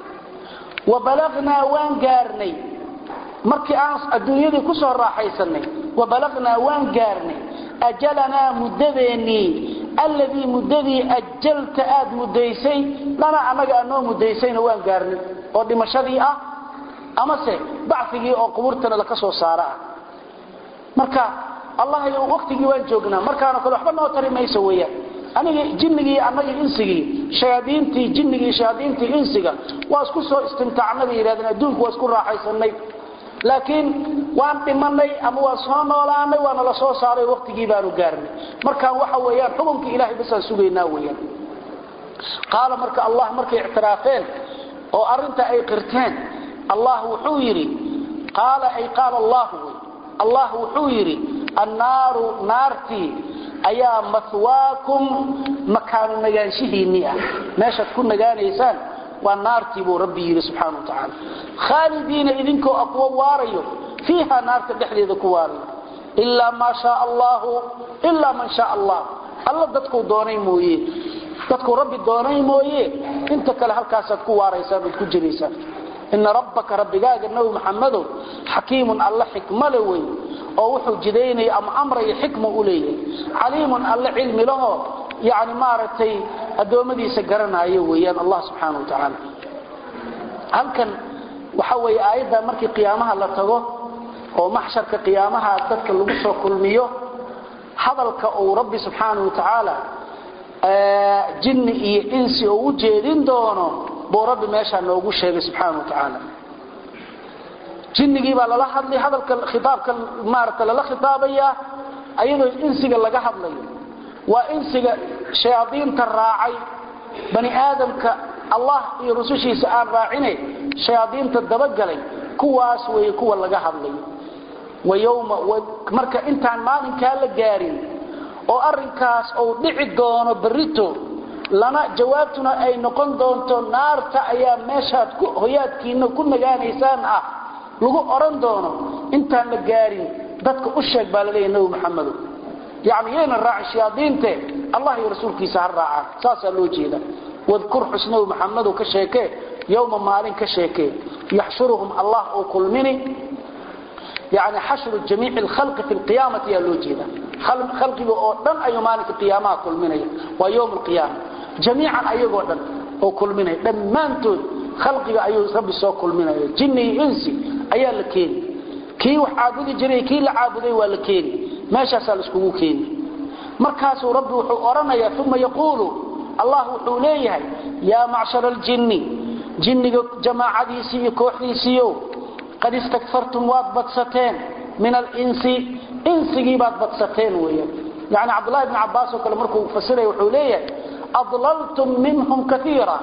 wa balagnaa waan gaarnay markii aan adduunyadii ku soo raaxaysanay wa balagnaa waan gaarnay ajalanaa muddadeennii alladii muddadii ajalta aad muddaysay lanaa annaga anoo muddaysayna waan gaarnay oo dhimashadii ah amase bacigii oo qubuurtana laka soo saara ah marka allah waqtigii waan joognaa markaano kale waxba noo tari mayso weeyaan aniga jinnigii annagii insigii shayaadiintii jinnigii shayaadiintii insiga waa isku soo istimtaacnay bay yidhahdeen adduunku waa isku raaxaysanay laakiin waan dhimanay ama waan soo noolaanay waana la soo saaray waqtigii baanu gaarnay markaan waxa weeyaan xukunkii ilahay basaan sugaynaa weeyaan qaala marka allah markay ictiraafeen oo arrinta ay qirteen allah wuxuu yidhi qaala ay qaala allahu wey allah wuxuu yidhi annaaru naartii ayaa mahwaakum makaanu nagaanshihiinnii ah meeshaad ku nagaanaysaan waa naartii buu rabbi yidhi subxaana wa tacaala khaalidiina idinkoo a kuwa waarayo fiiha naarta dhexdeeda ku waarayo ilaa maa shaa allahu ilaa man shaa allah alla dadkuu doonay mooye dadkuu rabbi doonay mooye inta kale halkaasaad ku waaraysaan ood ku jiraysaan ina rabbaka rabbigaaga nabi maxamadow xakiimun alla xikmale wey oo wuxuu jidaynaya ama amraya xikma u leeyahay caliimun alle cilmi laho yani maaragtay addoommadiisa garanaayo weeyaan allah subxaana wa tacaala halkan waxa weeye aayadda markii qiyaamaha la tago oo maxsharka qiyaamaha dadka lagu soo kulmiyo hadalka uu rabbi subxaana wa tacaala jinni iyo insi oo u jeedin doono buu rabbi meeshaa noogu sheegay subxaana wa tacaala jinnigii baa lala hadlay hadalka khitaabka maaragta lala khitaabayaa ayadoo insiga laga hadlayo waa insiga shayaadiinta raacay bani aadamka allah iyo rusushiisa aan raacine shayaadiinta dabagalay kuwaas weeye kuwa laga hadlayo wayowma marka intaan maalinkaa la gaarin oo arrinkaas uu dhici doono berrito lana jawaabtuna ay noqon doonto naarta ayaa meeshaad hoyaadkiina ku nagaanaysaan ah lagu odhan doono intaan la gaarin dadka u sheeg baa laleeyahy nabi maxamedo yani yayna raacin shayaadiinte allah iyo rasuulkiisa ha raacaan saasaa loo jeeda wadkur xus nabi maxamedow ka sheekee yowma maalin ka sheekee yaxshuruhum allah uu kulmini yani xashru jamiici lkhalqi fi lqiyaamati ayaa loo jeeda khalqiga oo dhan ayuu maalinka qiyaamaha kulminaya waa yowm alqiyaama jamiican ayagoo dhan oo kulminaya dhammaantood khalqiga ayuu rabbi soo kulminaya jinni iyo insi ayaa la keeni kii wax caabudi jiray kii la caabuday waa la keeni meeshaasaa laiskugu keeni markaasuu rabbi wuxuu odhanayaa uma yaquulu allah wuxuu leeyahay yaa macshara aljinni jinniga jamaacadiisii iyo kooxdiisiiyo qad istakfartum waad badsateen min alinsi insigii baad badsateen weeyaan yani cabdullahi bni cabbaas oo kale markuu fasiraya wuxuu leeyahay adlaltum minhum kaiira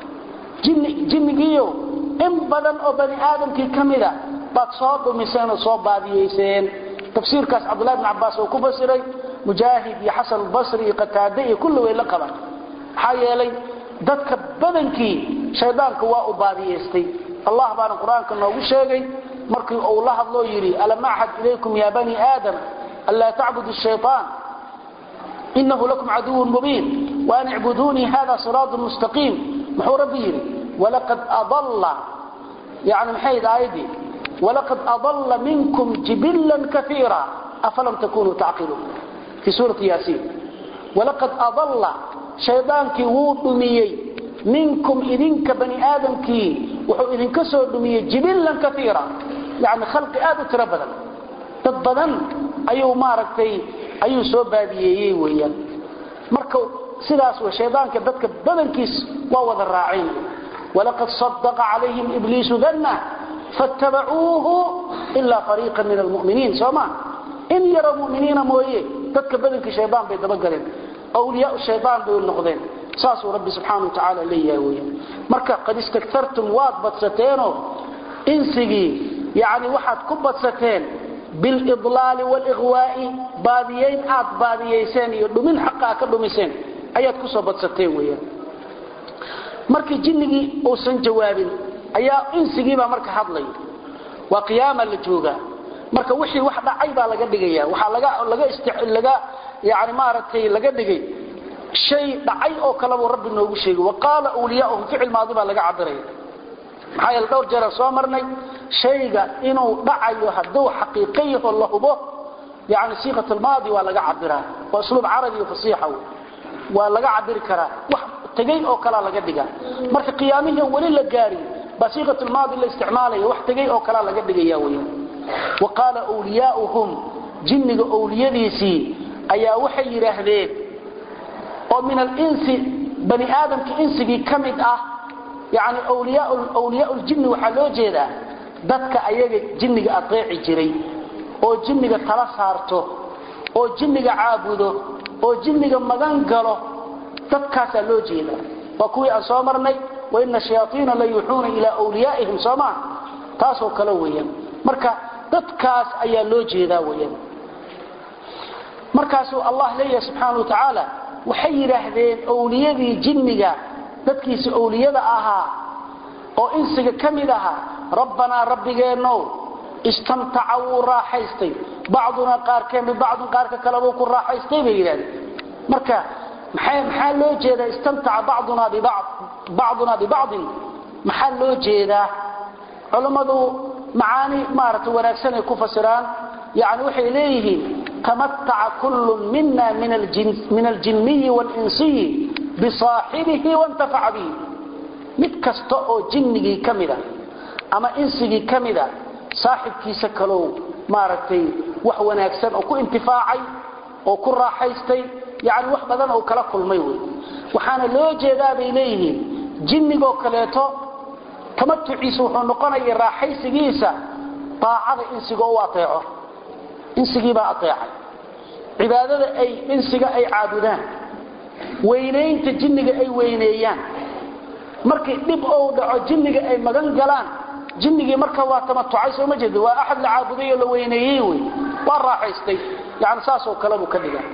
jinnigiiyo in badan oo bani aadamkii ka mida baad soo dhumiseen oo soo baadiyeyseen tafsiirkaas cabdullahi bni cabbaas oo ku fasiray mujaahid iyo xasan albasri iyo qataade iyo kulli way la qaban maxaa yeelay dadka badankii shaydaanka waa u baadiyeystay allah baana qur-aanka noogu sheegay markii uu la hadloo yidhi alam axad ilaykum ya bani aadam anlaa tacbudu shayطaan inahu lakum caduwun mubiin waan icbuduunii hada siraatu mustaqiim muxuu rabbi yidhi walaqad adalla yani maxay aayadii walaqad adalla minkum jibilan kaiira afalam takunuu tacqiluun fii suurati yaasiin walaqad adalla shaydaankii wuu dhumiyey minkum idinka bani aadamkii wuxuu idinka soo dhumiyey jibilan kaiira yani khalqi aad u tiro badan dad badan ayuu maaragtay ayuu soo baadiyeeyey weeyaan marka sidaas w shaydaanka dadka badankiis waa wada raaceen walaqad sadaqa calayhim ibliisu danna fattabacuuhu ilaa fariiqa min almuminiin sooma in yaro muminiina mooye dadka badanka shaydaan bay dabagaleen awliyaa shaydaan bay noqdeen saasuu rabbi subxaana wa tacaala leeyahay weyan marka qad istaktartum waad badsateeno insigii yani waxaad ku badsateen bilidlaali walighwaa'i baadiyayn aad baadiyayseen iyo dhumin xaqa a ka dhumiseen ayaad kusoo badsateen weyan markii jinnigii uusan jawaabin ayaa insigiibaa marka hadlay waa qiyaama la joogaa marka wixii wax dhacay baa laga dhigaya waxaa laga laga laga yani maaragtay laga dhigay shay dhacay oo kalebuu rabbi noogu sheegay waqaala wliyaauhum ficil maadi baa laga cabiraya maxaa yeele dhowr jeera soo marnay shayga inuu dhacayo hadduu xaqiiqo yaho la hubo yani siiqat almaadi waa laga cabiraa waa usluub carabi iyo fasiixa waa laga cabiri karaa wax tegay oo kalaa laga dhigaa marka qiyaamihii weli la gaari baa siiqat lmaadi la isticmaalaya wax tegay oo kalaa laga dhigaya weyaan wa qaala wliyaauhum jinniga owliyadiisii ayaa waxay yidhaahdeen oo min alinsi bani aadamka insigii ka mid ah yani wliyaa ljinni waxaa loo jeedaa dadka ayaga jinniga adeeci jiray oo jinniga tala saarto oo jinniga caabudo oo jinniga magan galo dadkaasaa loo jeedaa waa kuwii aan soo marnay waina shayaaiina la yuuxuuna ilaa wliyaa'ihim sooma taasoo kale weeyaan marka dadkaas ayaa loo jeedaa weyaan markaasuu allah leeyahay subxaana wa tacaala waxay yidhaahdeen owliyadii jinniga dadkiisa owliyada ahaa oo insiga ka mid ahaa rabbanaa rabbigeennow istamtaca wuu raaxaystay bacdunaa qaarkeen bibacdin qaarka kalebuu ku raaxaystay bay yidhahdeen marka maxaa loo jeedaa istamtaca bacdunaa bibacdin maxaa loo jeedaa culammadu macaani maarata wanaagsan ay ku fasiraan yani waxay leeyihiin tamataca kullu mina min aljinniyi walinsiyi bisaaxibihi wantafaca bihi mid kasta oo jinnigii ka mida ama insigii ka mida saaxibkiisa kalow maaragtay wax wanaagsan oo ku intifaacay oo ku raaxaystay yani wax badan oo kala kulmay wey waxaana loo jeedaa bay leeyihiin jinnigoo kaleeto tamatuciisa wuxuu noqonaya raaxaysigiisa aacada insiga u aeeco insigiibaa aeecay cibaadada ay insiga ay caabudaan weynaynta jinniga ay weyneeyaan markii dhib ou dhaco jinniga ay magan galaan jinnigii marka waa tamatucay soo ma jeeda waa axad la caabuday oo la weyneeyey wey waa raaxaystay yani saasoo kalebuu ka dhiga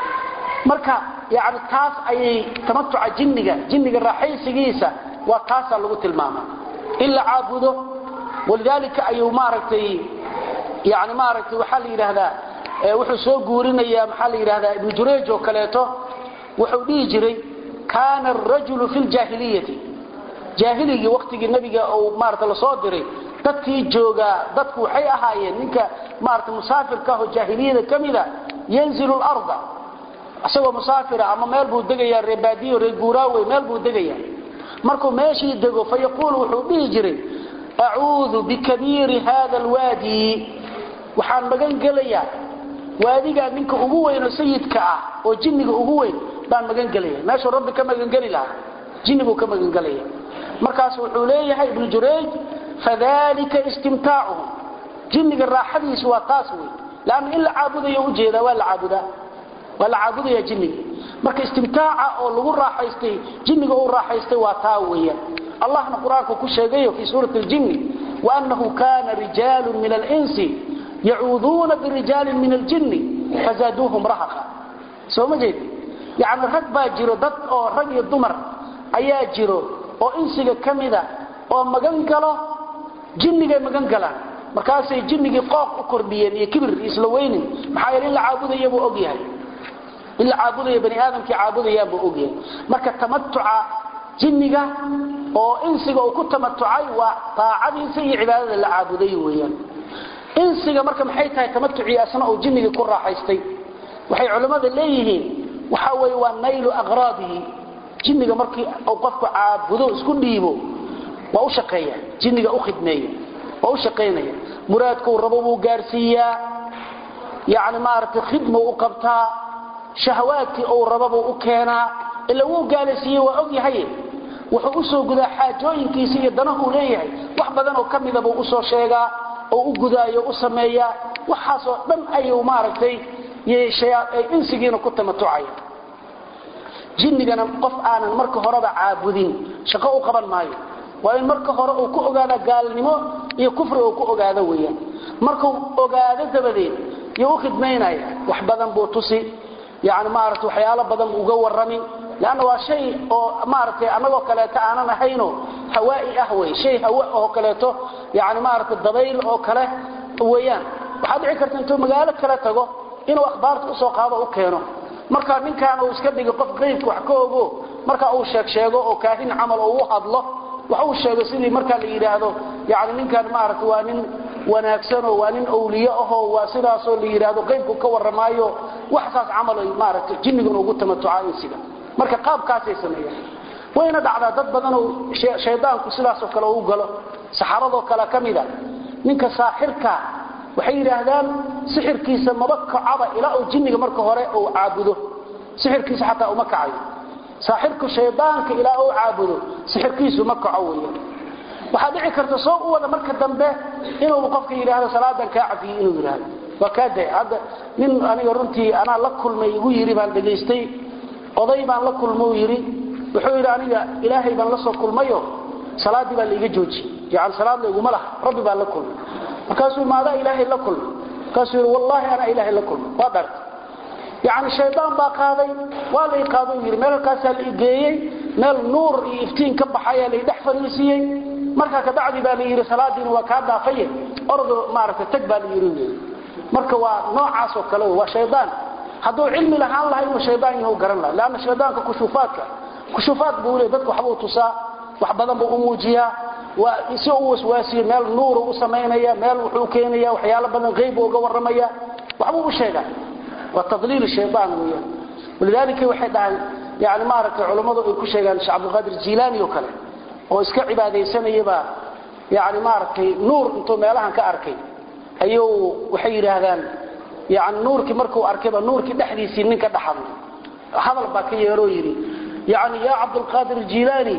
marka yani taas ayay tamatuca jinniga jinniga raaxaysigiisa waa taasaa lagu tilmaama in la caabudo walidaalika ayuu maaragtay yani maaragtay waxaa la yidhaahdaa wuxuu soo guurinayaa maxaa la yidhahdaa ibnu jurayj oo kaleeto wuxuu dhihi jiray kaana arajulu fi ljaahiliyati jaahiligii waktigii nabiga uu maarata lasoo diray dadkii joogaa dadku waxay ahaayeen ninka maarata musaafirka ahoo jaahiliyada ka mida yanzilu larda isagoo musaafira ama meel buu degayaa reebaadiyo reer guuraawe meel buu degayaa markuu meeshii dego fa yaquulu wuxuu dhihi jiray acuudu bikabiiri hada alwaadi waxaan magan gelayaa waadigaa ninka ugu weynoo sayidka ah oo jinniga ugu weyn baan magan gelaya meeshuu rabbi ka magangeli lahaa jinnibuu ka magangelaya markaas wuxuu leeyahay ibnu jurayj fadalika istimtaacuhum jinniga raaxadiisu waa taas wey lanna in la caabudayo ujeedaa waa la caabudaa waa la caabudaya jinniga marka istimtaaca oo lagu raaxaystay jinniga uu raaxaystay waa taa weeyaan allahna qur-aanku ku sheegayo fii suurati ljinni waanahu kana rijaalu min alinsi yacuuduuna birijaalin min aljinni fazaaduuhum rahaqa soo ma jeed yani rag baa jiro dad oo rag iyo dumar ayaa jiro oo insiga ka mida oo magan galo jinnigay magan galaan markaasay jinnigii qooq u kordhiyeen iyo kibir isla weynin maxaa yeele in la caabudaya buu ogyahay in la caabudaya bani aadamkii caabudayaan buu ogyahay marka tamatuca jinniga oo insiga uu ku tamatucay waa taacadiisa iyo cibaadada la caabuday weeyaan insiga marka maxay tahay tamatucii asna uu jinnigii ku raaxaystay waxay culimmada leeyihiin waxa weeye waa naylu aqraadihi jinniga markii uu qofku caabudo isku dhiibo waa u shaqeeya jinniga u khidmeeya waa u shaqaynaya muraadkuu rabo buu gaarsiiyaa yani maaragtay khidmuu u qabtaa shahawaadkii uu rabo buu u keenaa ila wuu gaalaysiiyey waa og yahay wuxuu usoo gudaa xaajooyinkiisa iyo danahu leeyahay wax badan oo ka mida buu usoo sheegaa oo u gudaayo u sameeyaa waxaasoo dhan ayuu maaragtay insigiina ku tamatucaya jinnigana qof aanan marka horeba caabudin shaqo u qaban maayo waa in marka hore uu ku ogaada gaalnimo iyo kufri uu ku ogaado weeyaan markuu ogaado dabadeed iyo u khidmaynaya wax badan buu tusi yani maarata waxyaalo badan uga warrami lanna waa shay oo maaragtay annagoo kaleeto aanan ahayno hawaa'i ah wey shay hawa oo kaleeto yani maarata dabayl oo kale weeyaan waxaa dhici karta intuu magaalo kale tago inuu akhbaarta usoo qaado u keeno marka ninkaan uu iska dhigo qof qaybka wax ka ogo marka uu sheeg sheego oo kaahin camal oo u hadlo wax uu sheego sidii markaa la yidhaahdo yani ninkan maarata waa nin wanaagsanoo waa nin awliye ahoo waa sidaasoo la yidhaahdo qaybku ka warramaayo wax saas camal ay maaragta jinnigan ugu tamatucaa insiga marka qaabkaasay sameeyaan wayna dhacdaa dad badanoo shaydaanku sidaasoo kale u galo saxaradoo kale ka mida ninka saaxirka waxay yidhaahdaan sixirkiisa maba kacaba ilaa uu jinniga marka hore uu caabudo sixirkiisa xataa uma kacayo saaxirku shaydaanka ilaa uu caabudo sixirkiisu ma kaco weeyaan waxaa dhici karta soo u wada marka dambe inuu qofka yidhaahdo salaadan kaa cafiyey inuu yidhaahdo waa kaa day hadda nin aniga runtii anaa la kulmay igu yidhi baan dhegaystay oday baan la kulmou yidhi wuxuu yidhi aniga ilaahay baan la soo kulmayo salaaddii baa laiga joojiyey yani salaad layguma laha rabbi baan la kulmay markaasuu maadaa ilaahay la kulmay markaasuu yidhi wallaahi anaa ilaahay la kulmay waa dhartay yani shaydaan baa qaaday waa lay qaado yidhi meel halkaasaa la igeeyey meel nuur iyo iftiin ka baxayaa lay dhex fariisiiyey markaa kabacdi baa la yidhi salaadiina waa kaa dhaafaye ordo maaragta tag baa la yidhi marka waa noocaasoo kale waa shaydaan hadduu cilmi lahaan laha inuu shaydaan yahu garan laha leanna shaydaanka kushuufaadka kushuufaad buu le dadka waxbuu tusaa wax badan buu u muujiyaa waa si u waswaasiyo meel nuuru u samaynaya meel wuxuu keenaya waxyaalo badan qeybu uga warramaya waxbuu u sheegaa waa tadliil shayaan weeyaan walidaalika waxay dhahaan yani maaragtay culammadu ay ku sheegaan sheekh cabdilqaadir jiilaani oo kale oo iska cibaadaysanayabaa yani maaragtay nuur intuu meelahan ka arkay ayuu waxay yidhaahdaan yani nuurkii markuu arkayba nuurkii dhexdiisii nin ka dhaxadlay hadal baa ka yeeroo yidhi yani yaa cabdilqaadir jiilaani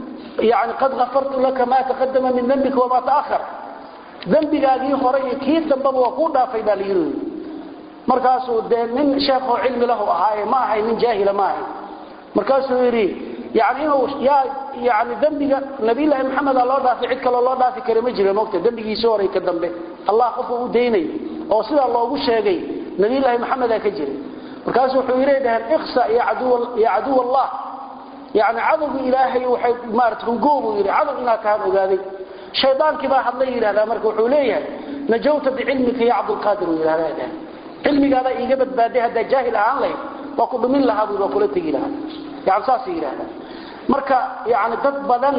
yani qad kafartu laka maa taqadama min dembika wamaa ta'ahar dembigaagii hore iyo kii dambaba waa kuu dhaafay baa la yidhi markaasuu dee nin sheekoo cilmi lahu ahaaye ma ahay nin jaahila ma ahay markaasuu yidhi yani inuu yaa yani dembiga nabiyllaahi maxameda loo dhaafay cid kaloo loo dhaafi kara ma jira mogta dembigiisii horay ka dambe allah qofuu u daynay oo sidaa loogu sheegay nabiyllaahi maxameda ka jiray markaasu wuxuu yidhi dhaheen iksa ya caduw allah yani cadowgii ilaahay waxay maarata hungoobuu yidhi cadow inaad tahaan ogaaday shaydaankii baa hadlay yidhahdaa marka wuxuu leeyahay najawta bicilmika ya cabdulqaadir uu yidhahdaa dhaheen cilmigaadaa iiga badbaaday haddaa jaahil ahaan lahayd waa ku dhumin lahaa buu waa kula tegi lahaa yani saasay yidhahdaa marka yani dad badan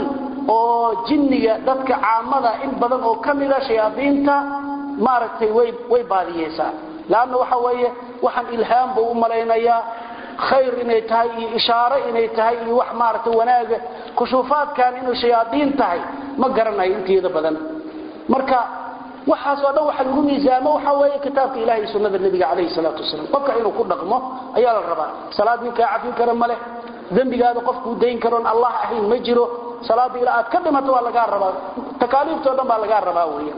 oo jinniga dadka caamada in badan oo ka mida shayaadiinta maaragtay way way baadiyeysaa leanna waxa weeye waxaan ilhaam buu u malaynayaa khayr inay tahay iyo ishaaro inay tahay iyo wax maaragtay wanaaga kushuufaadkan inuu shayaadiin tahay ma garanayo inteeda badan marka waxaas oo dhan waxa lagu miisaamo waxa weeye kitaabka ilahi iyo sunnada nebiga calayhi salaatu wasalaam qofka inuu ku dhaqmo ayaa la rabaa salaad ninkaa cafin kara ma leh dembigaada qofkuu dayn karoon allah ahayn ma jiro salaada ilaa aad ka dhimato waa lagaa rabaa takaaliiftoo dhan baa lagaa rabaa weeyaan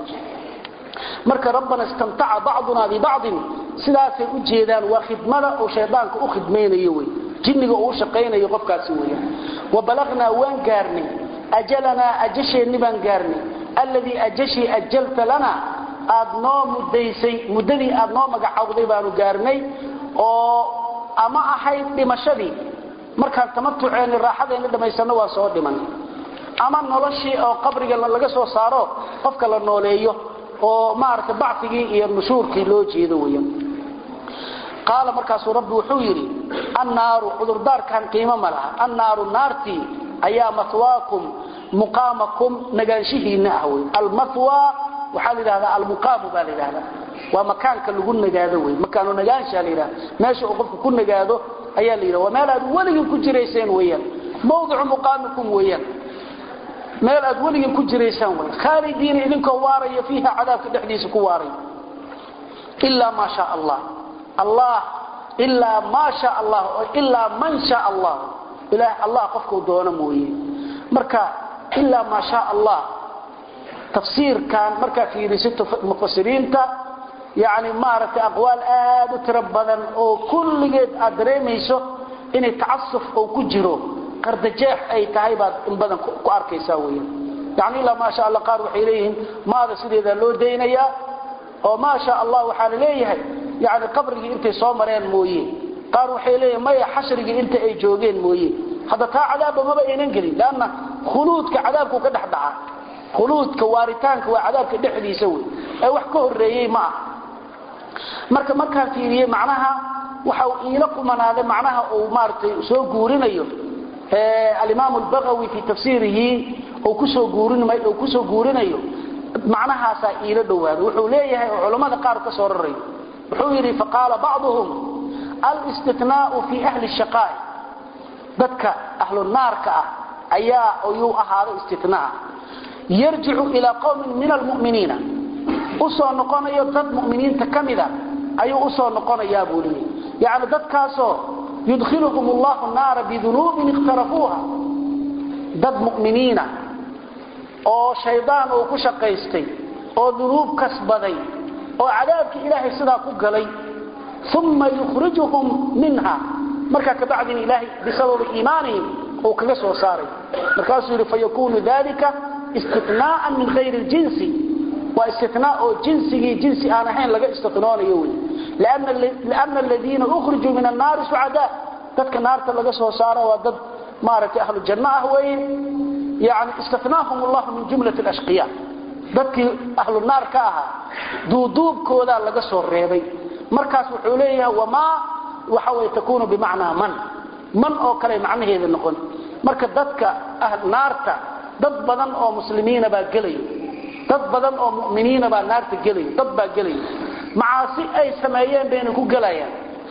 marka rabbana istamtaca bacduna bibacdin sidaasay u jeedaan waa khidmada uu shaydaanka u khidmaynayo wey jinniga uu u shaqaynayo qofkaasi weeyaan wabalagnaa waan gaarnay ajalanaa ajasheenni baan gaarnay alladii ajashii ajalta lana aad noo muddaysay muddadii aad noo magacawday baanu gaarnay oo ama ahayd dhimashadii markaan tamatuceenni raaxadeenni dhammaysanno waa soo dhiman ama noloshii oo qabriga laga soo saaro qofka la nooleeyo oo maaragtay bacigii iyo nushuurkii loo jeedo weyan qaala markaasuu rabbi wuxuu yidhi annaaru cudurdaarkan qiimo ma laha annaaru naartii ayaa mahwaakum muqaamakum nagaanshihiinna ah wey almahwa waxaa la yidhahdaa almuqaamu baa la yidhahdaa waa makaanka lagu nagaado wey makaanu nagaanshaa la yidhahda meesha uu qofku ku nagaado ayaa la yidhahda waa meel aad weligin ku jirayseen weeyaan mawdicu muqaamikum weeyaan meel aad weligin ku jiraysaan wey khaalidiina idinkoo waaraya fiiha cadaabka dhexdiisa ku waaray ilaa maa shaa allah allah ilaa maa sha allah ilaa man sha allah ilaah allah qofkuu doono mooye marka ilaa maa shaa allah tafsiirkan markaa fiirisato mufasiriinta yani maaragtay aqwaal aad u tiro badan oo kulligeed aad dareemayso inay tacasuf oo ku jiro qardajeex ay tahay baad in badan ku arkaysaa weyan yani ilaa maa sha alla qaar waxay leeyihiin maada sideedaa loo daynayaa oo maa sha allah waxaa la leeyahay yani qabrigii intay soo mareen mooye qaar waxay leeyihin maya xashrigii inta ay joogeen mooye hadda taa cadaabba maba aynan gelin lanna khuluudka cadaabku ka dhex dhaca khuluudka waaritaanka waa cadaabka dhexdiisa wey ee wax ka horeeyey ma ah marka markaan fiiriyey macnaha waxa uu iila qumanaaday macnaha uu maaragtay soo guurinayo alimaam albagawi fii tafsiirihi uu kusoo guurinay uu kusoo guurinayo macnahaasaa iila dhowaaday wuxuu leeyahay oo culammada qaar ka soo rarayo wuxuu yidhi faqaala bacduhum alistinaau fi ahli shaqaa'i dadka ahlu naarka ah ayaa ayuu ahaaday istinaa yarjicu ilaa qowmin min almuminiina usoo noqonayo dad muminiinta ka mida ayuu usoo noqonayaa buu leeyahy yani dadkaasoo yudkhiluhum allahu naara bidunuubin ikhtarafuuha dad muminiina oo shaydaan uu ku shaqaystay oo dunuub kasbaday oo cadaabkii ilaahay sidaa ku galay uma yukhrijuhum minha markaa kabacdina ilaahay bisababi iimaanihim uu kaga soo saaray markaasuu yidhi fayakunu dalika istinaaan min hayri ljinsi waa istinaa oo jinsigii jinsi aan ahayn laga istinoonayo wey liana aladiina ukhrijuu min annaari sucadaa dadka naarta laga soo saara waa dad maaragtay ahlu janno ah weye yani istinaahum allahu min jumlat ashqiya dadkii ahlu naar ka ahaa duuduubkoodaa laga soo reebay markaas wuxuu leeyahay wamaa waxa way takuunu bimacnaa man man oo kale macnaheeda noqon marka dadka naarta dad badan oo muslimiina baa gelayo dad badan oo muminiina baa naarta gelayo dad baa gelayo macaasi ay sameeyeen bayna ku gelayaan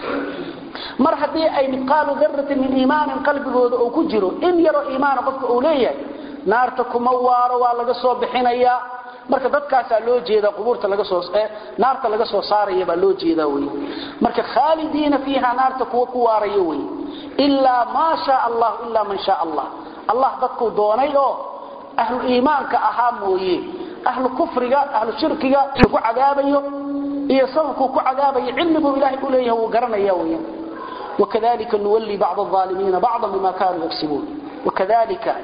mar haddii ay midqaalu daratin min iimaanin qalbigooda oo ku jiro in yaroo iimaana qofka uu leeyahay naarta kuma waaro waa laga soo bixinayaa marka dadkaasaa loo jeeda qubuurta laga soo naarta laga soo saaraya baa loo jeedaa wey marka khaalidiina fiiha naarta kuwa ku waarayo wey ilaa maa shaa allah ilaa man shaa allah allah dadkuu doonay oo ahlu iimaanka ahaa mooye ahlu kufriga ahlu shirkiga ku cadaabayo iyo sababkuu ku cadaabayo cilmiguu ilaahay u leeyahay wuu garanaya weya wakadalika nuwalli bacd alaalimiina bacdan bima kaanuu yagsibuun wakadalika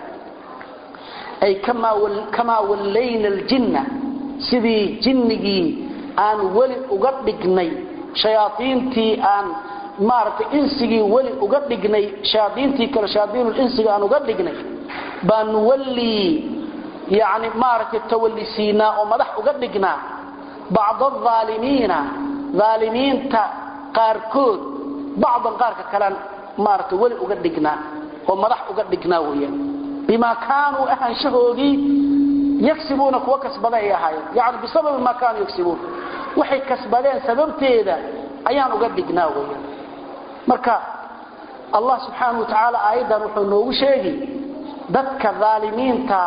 ay kamaa wallayna aljinna sidii jinnigii aan weli uga dhignay shayaaiintii aan maaragtay insigii weli uga dhignay shayaaiintii kale shayaaiinulinsiga aan uga dhignay baa nuwallii yani maaragtay tawallisiinaa oo madax uga dhignaa bacd alaalimiina aalimiinta qaarkood bacdan qaarka kalean maaragtay weli uga dhignaa oo madax uga dhignaa weeyaan bima kaanuu ahaanshahoodii yagsibuuna kuwa kasbada ay ahaayeen yani bisababi maa kaanuu yagsibuun waxay kasbadeen sababteeda ayaan uga dhignaa weyaan marka allah subxaanau wa tacaala aayaddan wuxuu noogu sheegi dadka aalimiinta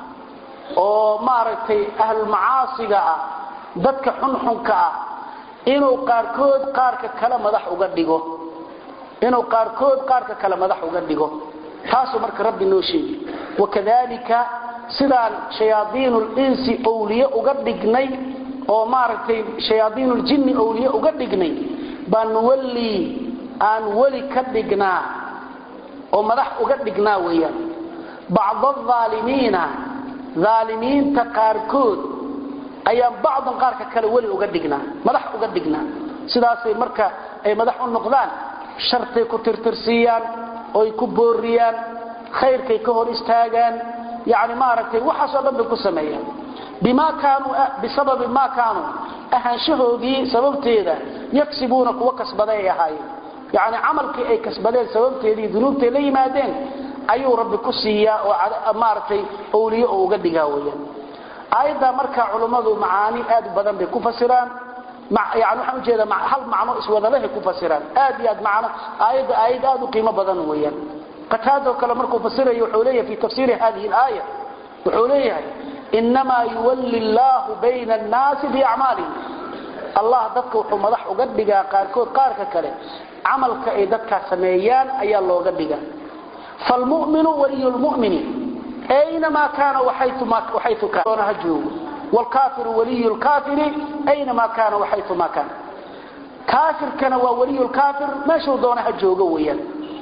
oo maaragtay ahlulmacaasiga ah dadka xunxunka ah inuu qaarkood qaarka kale madax uga dhigo inuu qaarkood qaarka kale madax uga dhigo taasuu marka rabbi noo sheegi wakadalika sidaan shayaaiinulinsi owliye uga dhignay oo maaragtay shayaaiinuljinni owliye uga dhignay baa nuwallii aan weli ka dhignaa oo madax uga dhignaa weeyaan bacda alaalimiina aalimiinta qaarkood ayaan bacdan qaarka kale weli uga dhignaa madax uga dhignaa sidaasay marka ay madax u noqdaan shartay ku tirtirsiiyaan oy ku booriyaan khayrkay ka hor istaagaan yani maaragtay waxaasoo dhan bay ku sameeyaan bima kaanuu bisababi maa kaanuu ahaanshahoodii sababteeda yagsibuuna kuwa kasbaday ay ahaayeen yani camalkii ay kasbadeen sababteedii dunuubtay la yimaadeen ayuu rabbi ku siiyaa oo maaragtay owliye oo uga dhigaa weyaan aayaddaa markaa culummadu macaani aad u badan bay ku fasiraan yani waxaan ujeeda hal macno iswadalahay ku fasiraan aad iyo aad macno aayadda aayad aad u qiimo badan weeyaan qataado kale markuu fasirayo wuxuu leeyahay fi tafsiiri hadihi alaaya wuxuu leeyahay inamaa yuwalli allaahu bayna annaasi biacmaalihim allah dadka wuxuu madax uga dhigaa qaarkood qaarka kale camalka ay dadkaa sameeyaan ayaa looga dhigaa falmuminu waliy lmumini aynamaa kaana waxaytu kaana ha joogo wlkaafiru waliyu lkaafiri aynamaa kaana waxaytumaa kaana kaafirkana waa waliyu lkaafir meeshuu doona ha joogo weeyaan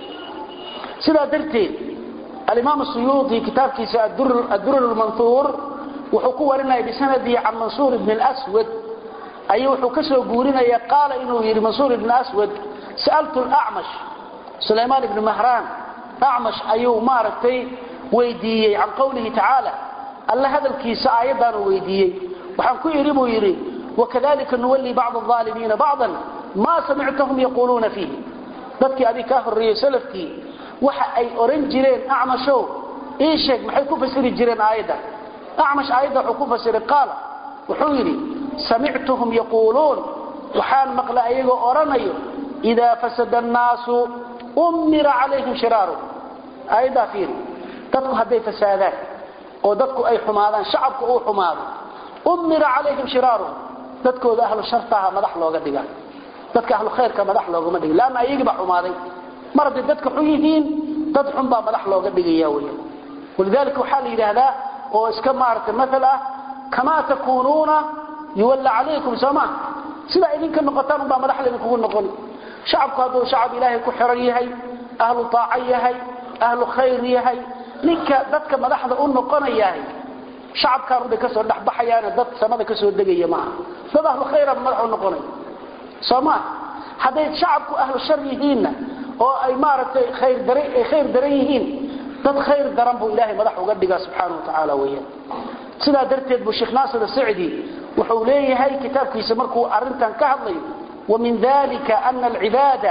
sidaa darteed alimaam suyuudi kitaabkiisa adur lmanhuur wuxuu ku warinaya bisanadihi can mansuur ibn lswad ayuu wuxuu ka soo guurinaya qaala inuu yidhi mansuur ibn aswad sa'altu lacmash sulaymaan ibni mahraan acmash ayuu maaragtay weydiiyey can qowlihi tacaala alla hadalkiisa aayaddaanu weydiiyey waxaan ku idhi buu yidhi wakadalika nuwallii bacd aalimiina bacdan maa samictahum yaquuluuna fiihi dadkii adig kaa horreeyey salafkii waxa ay oran jireen acmashow ii sheeg maxay ku fasiri jireen aayadda acmash aayadda wuxuu ku fasiray qaala wuxuu yidhi samictuhum yaquuluun waxaan maqla ayagoo odhanayo idaa fasada annaasu ummira calayhim shiraaru aayaddaa fiiri dadku hadday fasaadaan oo dadku ay xumaadaan shacabku uu xumaado ummira calayhim shiraaru dadkooda ahlu shartaha madax looga dhiga dadka ahlu khayrka madax loogama dhiga laanna ayagii baa xumaaday mar hadday dadka xun yihiin dad xun baa madax looga dhigaya weeyaan walidaalika waxaa la yidhaahdaa oo iska maaragtay maal ah kamaa takuunuuna yuwalla calaykum sooma sidaa idinka noqotaan unbaa madax laydinkugu noqon shacabku hadduu shacab ilaahay ku xiran yahay ahlu taaco yahay ahlu khayr yahay ninka dadka madaxda u noqonayahay shacabkaan ubay kasoo dhexbaxayaane dad samada kasoo degaya maaha dad ahlu khayra madax u noqonaya soo maa hadday shacabku ahlu shar yihiinna oo ay maaragtay khayr daran yihiin dad khayr daran buu ilaahay madax uga dhigaa subxaana wa tacaala weyaan sidaa darteed buu sheekh naasir asacdi wuxuu leeyahay kitaabkiisa markuu arintan ka hadlayo ومن ذلك أن العبادة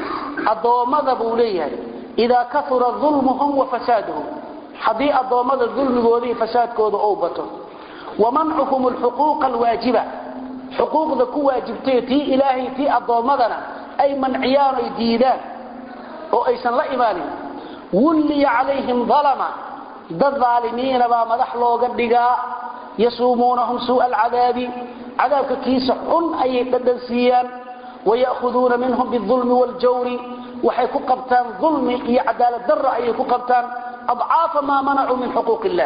الضوامض بوليها إذا كثر ظلمهم وفسادهم حدي الضوامض الظلم وذي فساد كود أوبته ومنعهم الحقوق الواجبة حقوق ذكو واجبتي تي إلهي تي الضوامضنا أي منعيان يديدان أو أيسان لا إيماني ولي عليهم ظلما ذا الظالمين ما مدح لوغا دغا يصومونهم سوء العذاب عذابك كيس حن أي بدنسيان ويأخذون منهم بالظلم والجور وحي كقبتان ظلم هي عدالة در أي كقبتان أضعاف ما منعوا من حقوق الله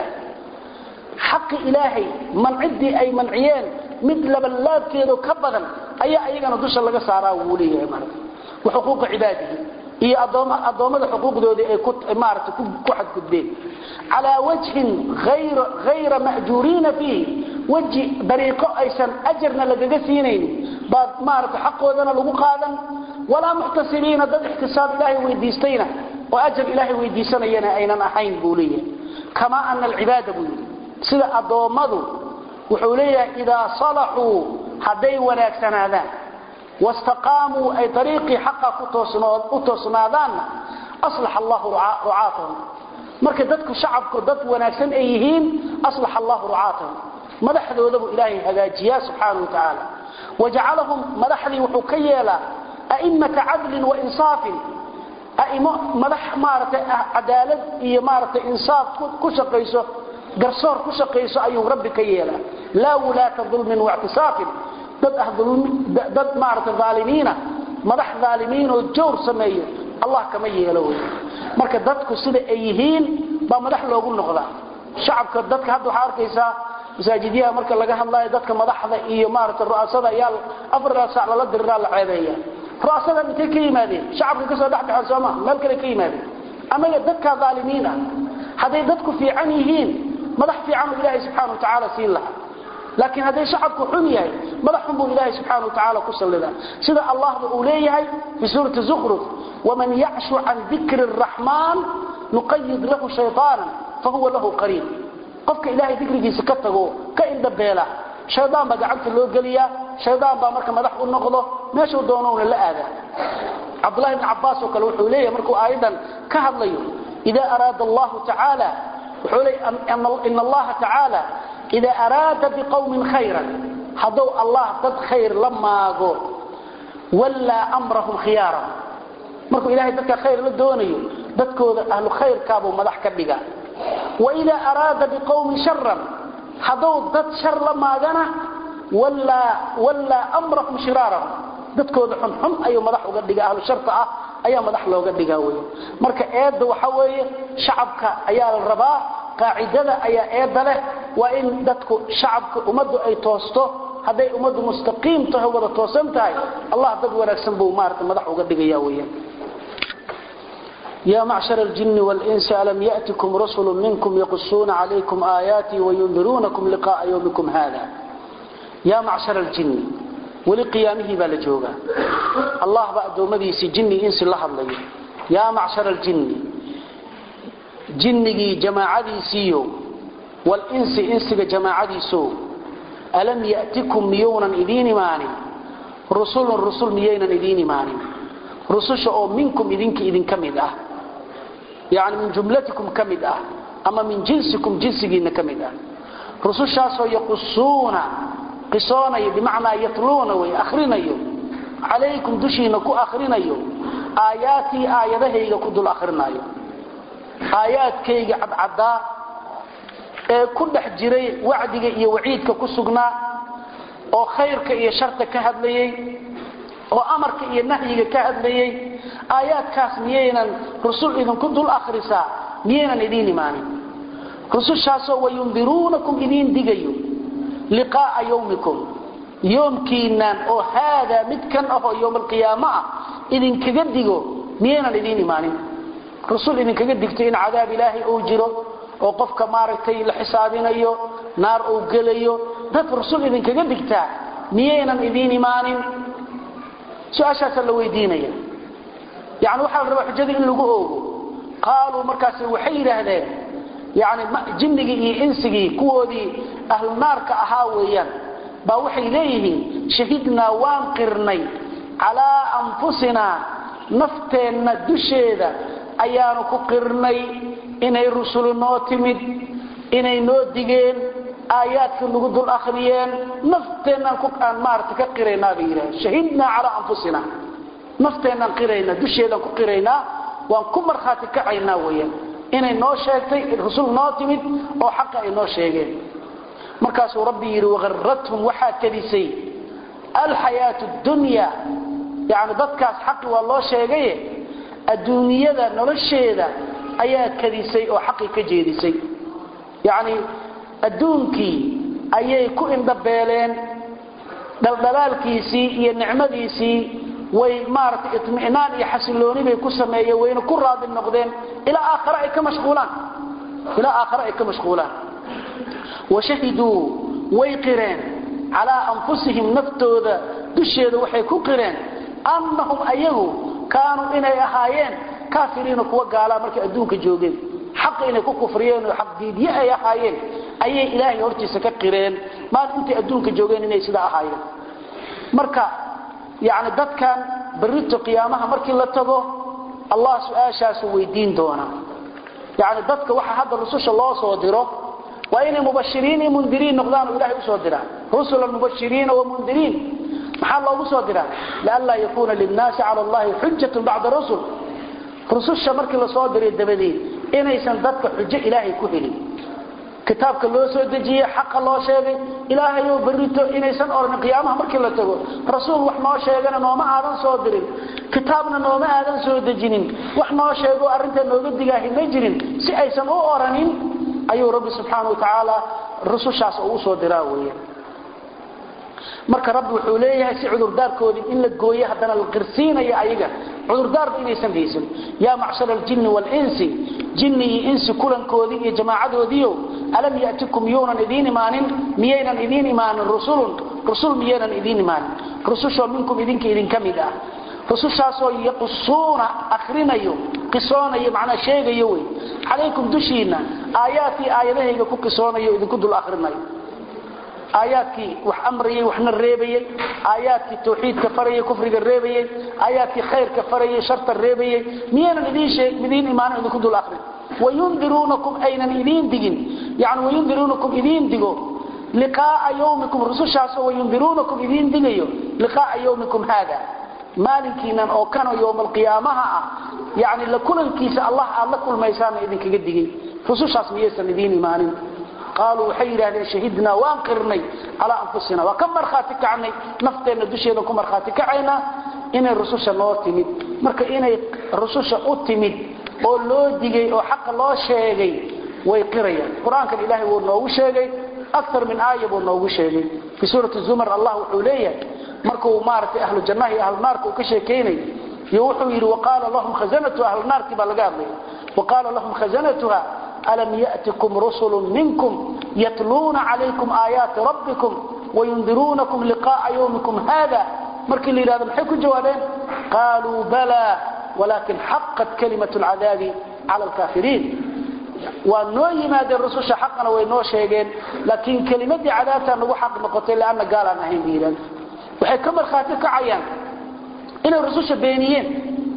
حق إلهي من عدي أي منعيان مثل بلاد كيدو كبدا أي أيغانا دوشا لغا سارا وليه وحقوق عباده iyo adoomada xuquuqdooda ay ku maarta ku xad gudbeen ala wajhin ghayr ghayr mahjurina fi waji dariiqo aysan ajrna lagaga siinaynin baad maarta xaqoodana lagu qaadan wala muhtasibina dad ihtisaab ilaahi weydiistayna oo ajr ilaahi weydiisanayana aynan ahayn buuliye kama anna al-ibada buu sida adoomadu wuxuu leeyahay ida salahu haday wanaagsanaadaan واستقاموا أي طريقي حقا كتوسنادان أصلح الله رعاتهم marka dadku shacabku dad wanaagsan ay yihiin aslax Allah ru'aatahum madaxdooda buu ilaahay hagaajiya subhanahu wa ta'ala waja'alahum madaxdi wuxuu ka yeela a'immata 'adl wa insaf a'immo madax maartay cadaalad iyo maartay insaaf ku shaqeyso garsoor ku shaqeyso ayuu rabbi ka yeela la wulaata dhulmin wa i'tisafin dad ah dad maarta zaalimiina madax zaalimiin oo joor sameeyo Allah kama yeelo marka dadku sida ay yihiin ba madax loogu noqdaa shacabka dadka hadda waxa arkaysa masaajidiyaha marka laga hadlayo dadka madaxda iyo maarta ru'aasada ayaa afar saac la diraa la ceebeeya ru'aasada intee ka yimaadeen shacabka ka soo dhaxbaxan Soomaa meel kale ka yimaadeen anaga dadka zaalimiina haday dadku fiican yihiin madax fiican oo Ilaahay subhanahu wa ta'ala siin lahaa لكن هذا شعبك حميه مدحهم بالله سبحانه وتعالى كسلدا سيده الله أوليه في سورة الزخرف ومن يعش عن ذكر الرحمن نقيد له شيطانا فهو له قريب قفك إلهي ذكره سكته كإن دبيله شيطان بقى عنك اللي قليا شيطان بقى مركا مدح النقضه ماشي دونون لا هذا عبد الله بن عباس وقال وحوليه مركو أيضا كهضليه إذا أراد الله تعالى وحولي إن الله تعالى إذا أراد بقوم خيرا حضوا الله ضد خير لما قول ولا أمرهم خيارا مركو إلهي ضدك خير للدوني ضدك أهل خير كابوا مدح كبقى وإذا أراد بقوم شرا حضوا ضد شر لما قنا ولا, ولا أمرهم شرارا dadkooda xunxun ayuu madax uga dhigaa ahlu sharta ah ayaa madax looga dhigaa weeye marka eedda waxa weeye shacabka ayaa la rabaa qaacidada ayaa eedda leh waa in dadku shacabka ummaddu ay toosto hadday ummaddu mustaqiim tahay wada toosan tahay allah dad wanaagsan buu maarata madax uga dhigaya weeyaan يا معشر الجن والإنس ألم يأتكم رسل منكم يقصون عليكم آياتي وينذرونكم لقاء يومكم هذا يا معشر الجن ولقيامه بالجوغا الله بعد مديس جن إنس الله الله يا معشر الجن جنجي جماعتي سيو والإنس إنس جماعتي سو ألم يأتكم ميونا إذين ماني رسول رسول ميينا إذين ماني رسول أو منكم إذنك إذن كمد أه يعني من جملتكم كمد أه أما من جنسكم جنسكين كمد أه رسول شاسو يقصون قصونا بمعنى يطلون ويأخرين عليكم دشين كو أخرين آياتي آياته يكدوا الأخرين آيات كي عد عدا ku dhex jiray wacdiga iyo waciidka ku sugnaa oo khayrka iyo sharta ka hadlayay oo amarka iyo nahyiga ka hadlayay aayaadkaas miyaynan rusul idinku dul akhrisaa miyaynan idiin imaanin rusushaasoo wayundiruunakum idiin digayo liqaa'a yawmikum yoomkiinaan oo haadaa midkan ahoo yowmalqiyaamo ah idinkaga digo miyaynan idiin imaanin rusul idinkaga digto in cadaab ilaahay uu jiro oo qofka maaragtay la xisaabinayo naar uu gelayo dad rasul idinkaga digtaa miyaynan idiin imaanin su-aashaasaa la weydiinaya yani waxaa la rabaa xujada in lagu oogo qaaluu markaas waxay yidhaahdeen yani jinnigii iyo insigii kuwoodii ahlu naarka ahaa weeyaan baa waxay leeyihiin shahidnaa waan qirnay calaa anfusinaa nafteenna dusheeda ayaanu ku qirnay inay rusulu noo timid inay noo digeen aayaadka nagu dul akhriyeen nafteennan aan maarata ka qiraynaa bay yidhahdeen shahidnaa calaa anfusina nafteennan qiraynaa dusheedan ku qiraynaa waan ku markhaati kacaynaa weeyaan inay noo sheegtay rusul noo timid oo xaqa ay noo sheegeen markaasuu rabbi yidhi wagharrathum waxaa kadisay alxayaatu dunya yani dadkaas xaqi waa loo sheegaye adduunyada nolosheeda ayaa kadisay oo xaqi ka jeedisay yacni adduunkii ayay ku indhabeeleen dhaldhalaalkiisii iyo nicmadiisii way maaragtay itmi'naan iyo xasilooni bay ku sameeyeen wayna ku raadi noqdeen ilaa aakhare ay ka mashquulaan ilaa aakhare ay ka mashquulaan washahiduu way qireen calaa anfusihim naftooda dusheeda waxay ku qireen annahum ayagu kaanuu inay ahaayeen kaafiriina kuwa gaalaa markay adduunka joogeen xaq inay ku kufriyeen oo xaqdiidye ay ahaayeen ayay ilaahay hortiisa ka qireen maal intay adduunka joogeen inay sidaa ahaayeen marka yani dadkan berrito qiyaamaha markii la tago allah su-aashaasu weydiin doonaa yani dadka waxa hadda rususha loo soo diro waa inay mubashiriin iyo mundiriin noqdaan oo ilahay usoo diraa rusulan mubashiriina wamundiriin maxaa loogu soo diraa lianlaa yakuuna linnaasi cala allahi xujatun bacda rusul rususha markii la soo diray dabadeed inaysan dadka xujo ilaahay ku helin kitaabka loo soo dejiyey xaqa loo sheegay ilaahayoo berrito inaysan odhan qiyaamaha markii la tago rasuul wax noo sheegana nooma aadan soo dirin kitaabna nooma aadan soo dejinin wax noo sheego arrinta nooga digaahi ma jirin si aysan u oranin ayuu rabbi subxaana wa tacaala rusushaas uu usoo diraa weeyaan marka rabbi wuxuu leeyahay si cudurdaarkoodii in la gooyo haddana la qirsiinaya ayaga cudurdaarba inaysan haysan yaa macshara aljinni waalinsi jinni iyo insi kulankoodii iyo jamaacadoodiio alam yatikum yuunan idiin imaanin miyaynan idiin imaanin rusulun rusul miyaynan idiin imaanin rusushoo minkum idinka idinka mid ah rusushaasoo yaqusuuna akrinayo qisoonayo macnaa sheegayo wey calaykum dushiinna aayaatii aayadahayga ku qisoonayo idinku dul akrinayo aayaadkii wax amrayay waxna reebayey aayaadkii tawxiidka farayay kufriga reebayey aayaadkii khayrka farayay sharta reebayey miyaynan idiin sheeg idiin imaanin idinku dul akhrin wayundiruunakum aynan idiin digin yani wayundiruunakum idiin digo liqaaa yawmikum rusushaasoo wayundiruunakum idiin digayo liqaaa yawmikum haada maalinkiinan oo kanoo yowmalqiyaamaha ah yani la kulankiisa allah aad la kulmaysaana idinkaga digay rusushaas miyaysan idiin imaanin qaaluu waxay yidhahdeen shahidnaa waan qirnay calaa anfusina waa ka markhaati kacnay nafteenna dusheedan ku markhaati kacaynaa inay rususha noo timid marka inay rususha u timid oo loo digay oo xaqa loo sheegay way qirayaan qur-aankan ilaahay wuu noogu sheegay akar min aaya buu noogu sheegay fii suurati zumar allah wuxuu leeyahay markuu maaragtay ahlu jannaha iyo ahlu naarka uu ka sheekaynay iyo wuxuu yidhi waqaala lahum khazanatu ahlu naarkii baa laga hadlaya waqaala lahum khazanatuha alam ya'tikum rusulun minkum yatluuna calaykum aayaati rabbikum wayundiruunakum liqa'a yawmikum hada markii la yidhahdo maxay ku jawaabeen qaaluu balaa walaakin xaqat kalimatu lcadaabi cala alkaafiriin waa noo yimaadeen rususha xaqana way noo sheegeen laakiin kelimadii cadaabtaa nagu xaq noqotay leanna gaalaan ahayn bay yidhahda waxay ka markhaati kacayaan inay rususha beeniyeen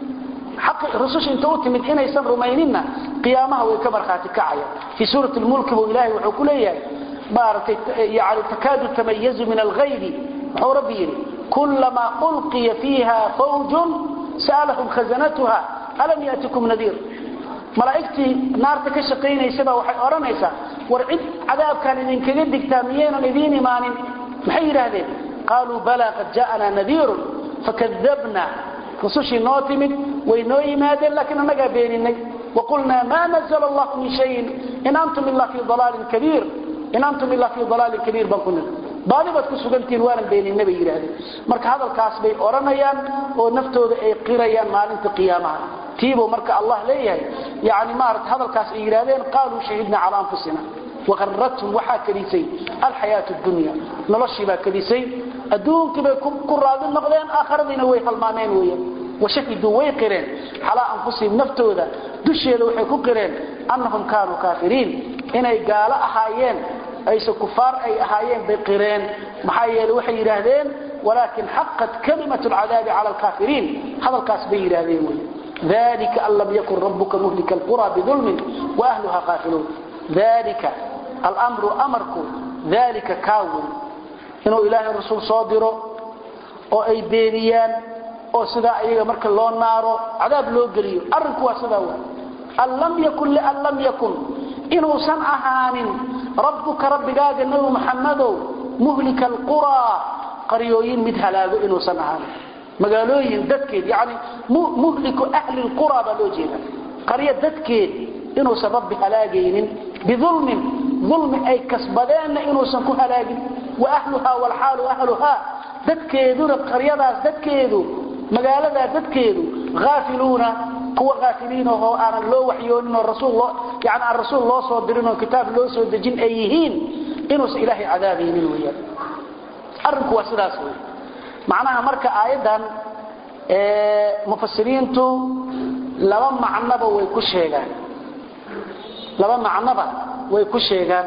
rususha inta u timid inaysan rumayninna qiyaamaha way ka markhaati kacayaan fii suurati lmulki buu ilaahay wuxuu ku leeyahay maaragtay yani takaadu tamayazu min alghaybi muxuu rabbi yidhi kulamaa ulqiya fiiha fawjun sa'alahum khazanatuha alam ya'tikum nadiir malaa'igtii naarta ka shaqaynaysabaa waxay odhanaysaa war cid cadaabkaan idinkaga digtaa miyaynan idiin imaanin maxay yidhaahdeen qaaluu balaa qad ja'anaa nadiirun fakadabna rusushii noo timid way noo yimaadeen laakiin annagaa beeninay waqulnaa maa nazla allahu min shayin in antum ilaa fii dalaalin kabiir in antum ilaa fii dalaalin kabiir baan ku niri baadi baad ku sugantihiin waanan beeninna bay yidhaahdeen marka hadalkaas bay odhanayaan oo naftooda ay qirayaan maalinta qiyaamaha tiibuu marka allah leeyahay yani maarata hadalkaas ay yidhahdeen qaaluu shahidna calaa anfusina waqarrathum waxaa kadisay alxayaatu dunya noloshii baa kadisay adduunkii bay ku raadi noqdeen aakhiradiina way halmaameen weeyaan washahiduu way qireen calaa anfusihim naftooda dusheeda waxay ku qireen annahum kaanuu kaafiriin inay gaalo ahaayeen ayse kufaar ay ahaayeen bay qireen maxaa yeele waxay yidhaahdeen walaakin xaqat kalimatu lcadaabi cala alkaafiriin hadalkaas bay yidhaahdeen wey dalika an lam yakun rabuka muhlika alqura bidulmin waahluha qaafiluun dalika almru amarku dalika kaawey inuu ilaahay rasuul soo diro oo ay beeniyaan oo sidaa ayaga marka loo naaro cadaab loo geliyo arrinku waa sidaa wa an lam yakun lian lam yakun inuusan ahaanin rabbuka rabbigaaga nebi muxammadow muhlika alquraa qaryooyin mid halaago inuusan ahaanin magaalooyin dadkeed yani muhliku ahli lquraa baa loo jeeda qaryo dadkeed inuusan rabbi halaagaynin biulmin ulmi ay kasbadeenna inuusan ku halaagin wa ahluhaa walxaalu ahluhaa dadkeeduna qaryadaas dadkeedu magaaladaa dadkeedu aafiluuna kuwa aafiliinahoo aanan loo waxyooninoo rasuul yani aan rasuul loo soo dirinoo kitaab loo soo dejin ay yihiin inuusan ilaahay cadaabaynin weyaan arrinku waa sidaas wey macnaha marka aayaddan mufasiriintu laba macnoba way ku sheegaan laba macnoba way ku sheegaan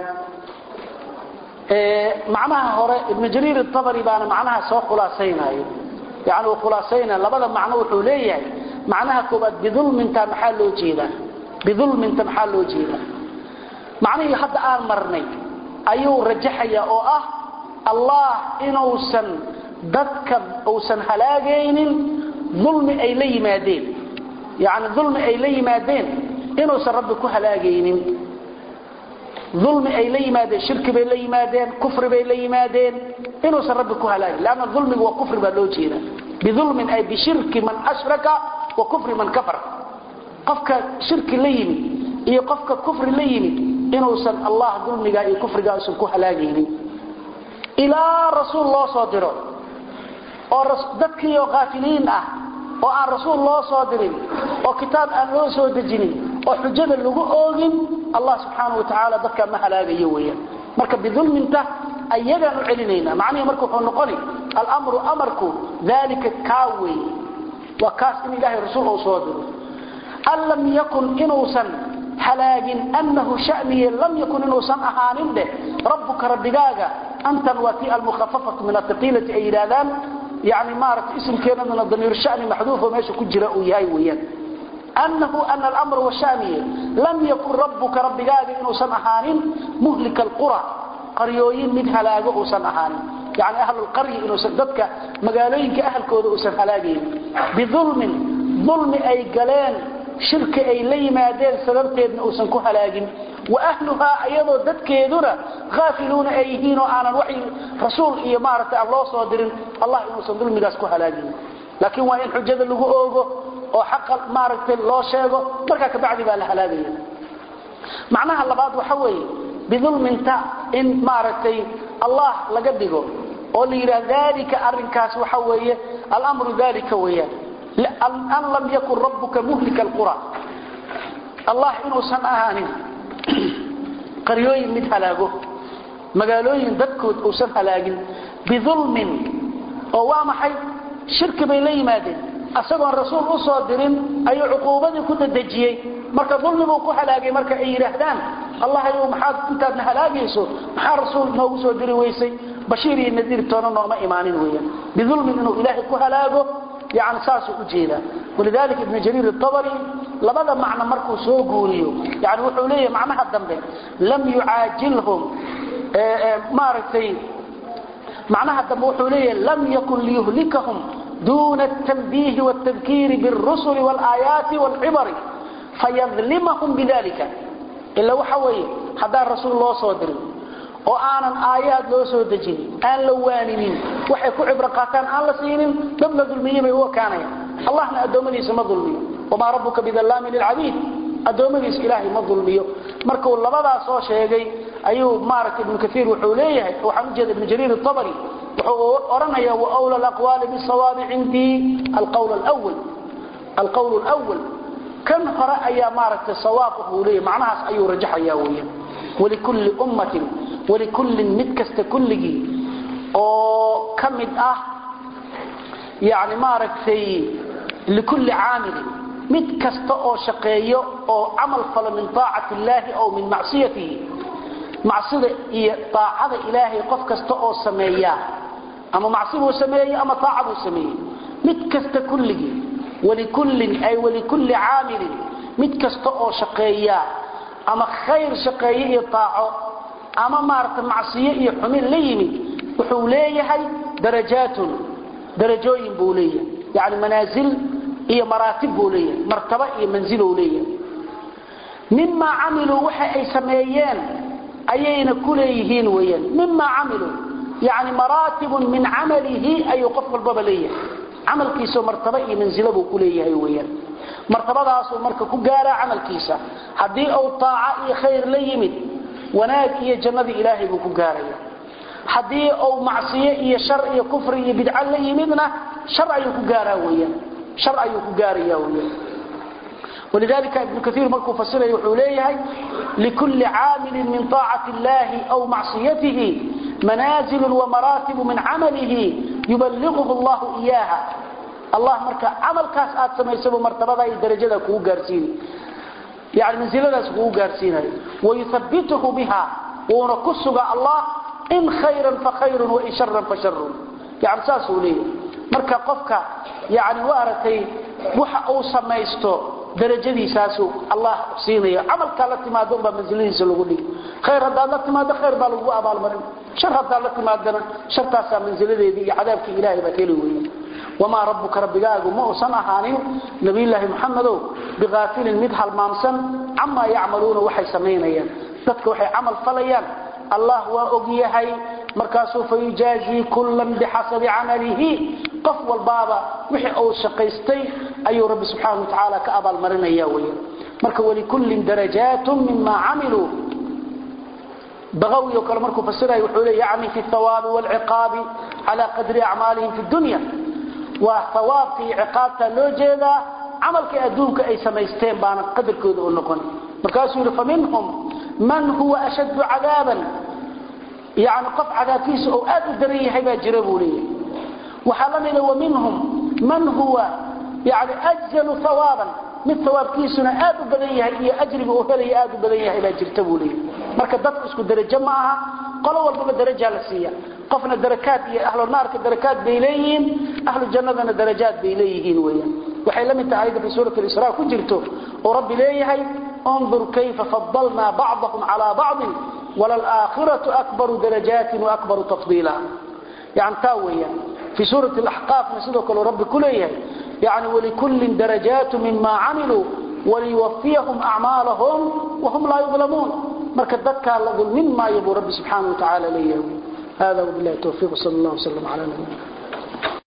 macnaha hore ibnu jariir abari baana macnaha soo khulaasaynaayo yani uu khulaasaynaya labada macno wuxuu leeyahay macnaha koobaad bidulminta maxaa loo jeedaa bidulminta maxaa loo jeedaa macnihii hadda aan marnay ayuu rajaxaya oo ah allah inuusan dadka uusan halaagaynin ulmi ay la yimaadeen yani ulmi ay la yimaadeen inuusan rabbi ku halaagaynin ulmi ay la yimaadeen shirki bay la yimaadeen kufri bay la yimaadeen inuusan rabbi ku halaagin lanna ulmigu waa kufri baa loo jeeda biulmin ay bishirki man ashraka wa kufri man kafar qofka shirki la yimid iyo qofka kufri la yimid inuusan allah dulmigaa iyo kufrigaa usan ku halaagaynin ilaa rasuul loo soo diro oo dadkiioo kaafiliin ah oo aan rasuul loo soo dirin oo kitaab aan loo soo dejinin oo xujada lagu oogin allah subxaana wa tacaala dadkaa ma halaagayo weeyaan marka bidulminta ayagaan u celinayna macnihii marka wuxuu noqoni alamru amarku dalika kaa wey waa kaas in ilaahay rasuul uu soo diro an lam yakun inuusan halaagin annahu shaniye lam yakun inuusan ahaanin dheh rabbuka rabbigaaga antan waa tii almukhafafatu min athaqiilati ay yidhaahdaan yani maaragtay isimkeenaduna damiir shani maxduufo meesha ku jira uu yahay weeyaan annahu ana alamra washaniye lam yakun rabbuka rabbigaaga inuusan ahaanin muhlika alqura qaryooyin mid halaago uusan ahaanin yani ahlulqaryi inuusan dadka magaalooyinka ahalkooda uusan halaagaynin biulmin ulmi ay galeen shirki ay la yimaadeen sababteedna uusan ku halaagin wa ahluhaa ayadoo dadkeeduna aafiluuna ay yihiin oo aanan wa rasuul iyo maaragtay aan loo soo dirin allah inuusan dulmigaas ku halaagin laakiin waa in xujada lagu oogo oo xaqa maaragtay loo sheego markaa kabacdi baa la halaagaya macnaha labaad waxa weeye bidulminta in maaragtay allah laga dhigo oo la yidhaha dalika arrinkaas waxa weeye alamru dalika weeyaan an lam yakun rabbuka muhlika alqura allah inuusan ahaanin qaryooyin mid halaago magaalooyin dadkood uusan halaagin bidulmin oo waa maxay shirki bay la yimaadeen asagoon rasuul u soo dirin ayuu cuquubadii ku dadejiyey marka dulmibuu ku halaagay marka ay yidhaahdaan allah ayuu maxaad intaadna halaagayso maxaa rasuul noogu soo diri weysay bashiir iyo nadiir toona nooma imaanin weeyaan bidulmin inuu ilaahay ku halaago yani saasuu u jeedaa walidalika ibnu jariir الطabri labada macno markuu soo guuriyo yani wuxuu leeyahay macnaha dambe lam yucaajilhum maaragtay macnaha dambe wuxuu leeyahay lam yakun liyuhlikahum duna التنبيه والتذكير بالرسل والآيات والعبر فيظلمهم بذلك إلا وحوي هذا الرسول الله صدر oo aanan aayaad loo soo dejin aan la waaninin waxay ku cibro qaataan aan la siinin dad la dulmiyay bay u kaanaya allahna adoomadiisa ma dulmiyo wama rabbuka bidallami lil'abid adoomadiisa ilaahay ma dulmiyo marka uu labadaas soo sheegay ayuu maarakay ibn kathir wuxuu leeyahay waxaan u jeedaa ibn jariir at-tabari wuxuu oranaya wa awla al-aqwali bis-sawab indi al-qawl al-awwal al-qawl al-awwal kan hore ayaa maarakay sawaab uu leeyahay macnahaas ayuu rajaxaya weeyaan ولكل أمة ولكل مدكست كله oo kamid ah yani maaragtay لكل عامل mid kasta oo shaqeeyo oo camal falo min طاacati الlahi aw min macsiyatihi macsida iyo طaacada ilaahay qof kasta oo sameeya ama macsi buu sameeyey ama طaaca buu sameeyey mid kasta kulligii ولكل ay ولكل عامل mid kasta oo shaqeeya ama khayr shaqeeye iyo taaco ama maarata macsiyo iyo xumin la yimid wuxuu leeyahay darajaatun darajooyin buu leeyahay yani manaasil iyo maraatib buu leeyahay martaba iyo manziluu leeyahay mimaa camiluu waxa ay sameeyeen ayayna ku leeyihiin weyaan mimaa camiluu yani maraatibun min camalihi ayuu qof walbaba leeyahay camalkiisao martaba iyo manzilo buu ku leeyahay weyaan martabadaasuu marka ku gaaraa camalkiisa haddii uu taaca iyo khayr la yimid wanaag iyo jannadii ilaahay buu ku gaaraya haddii uu macsiyo iyo shar iyo kufri iyo bidca la yimidna shar ayuu ku gaaraa weyaan shar ayuu ku gaaraya weyaan ولذلك ابن كثير مركو فسره وحوليه لكل عامل من طاعة الله أو معصيته منازل ومراتب من عمله يبلغه الله إياها الله marka amalkaas aad samaysabo martabada iyo darajada kugu gaarsiin yaani manziladaas kugu gaarsiinay wayuthabbituhu biha wa kusuga Allah in khayran fa khayrun wa in sharran fa sharrun yaani saasuuli marka qofka yaani waaratay waxa uu samaysto darajadiisaasu Allah siinayo amalka la timaado ba manziladiisa lagu dhigi khayr hadaa la timaado khayr baa lagu abaal marin shar hadaa la timaadana shartaasa manziladeedii iyo cadaabka ilaahay baa heli weeyaan وما ربك ربك ما أصنع هانين نبي الله محمد بغافل مدها المامسن عما يعملون وحي سمينيا ذاتك وحي عمل فليان الله وأقيهي مركاسو فيجازي كلا بحسب عمله قف والبابا وحي أو شقيستي أي رب سبحانه وتعالى كأبا المرين ياوي مركا ولكل درجات مما عملوا بغوي وكال مركو فسره يحولي يعني في الثواب والعقاب على قدر أعمالهم في الدنيا وثوابتي عقابته لو جيدا عملك ادونك اي سميستين بان قدركود او نقون مركاسو فمنهم من هو اشد عذابا يعني قف عذابيس او اد دريه هبا جربوليه وحلمنا ومنهم من هو يعني اجل ثوابا من ثوابكيسنا اد بدنيه هي اجري او هلي اد بدنيه هبا جرتبوليه marka dadku isku darajo ma aha qolo walba darajo la siiya qofna darakaad iyo ahlu naarka darakaad bay leeyihiin ahlu jannadana darajaad bay leeyihiin weeyaan waxay la mid tahay ayada fi suurat al-isra ku jirto oo rabbi leeyahay انظر كيف فضلنا بعضهم على بعض وللآخرة أكبر درجات وأكبر تفضيلا يعني تاويا في سورة الأحقاف نسيدك رب كليه يعني ولكل درجات مما عملوا وليوفيهم أعمالهم وهم لا يظلمون marka dadka la dulmin maayo buu rabbi subhanahu wa ta'ala leeyahay hada wabillahi tawfiq sallallahu alayhi wa sallam ala nabiyyina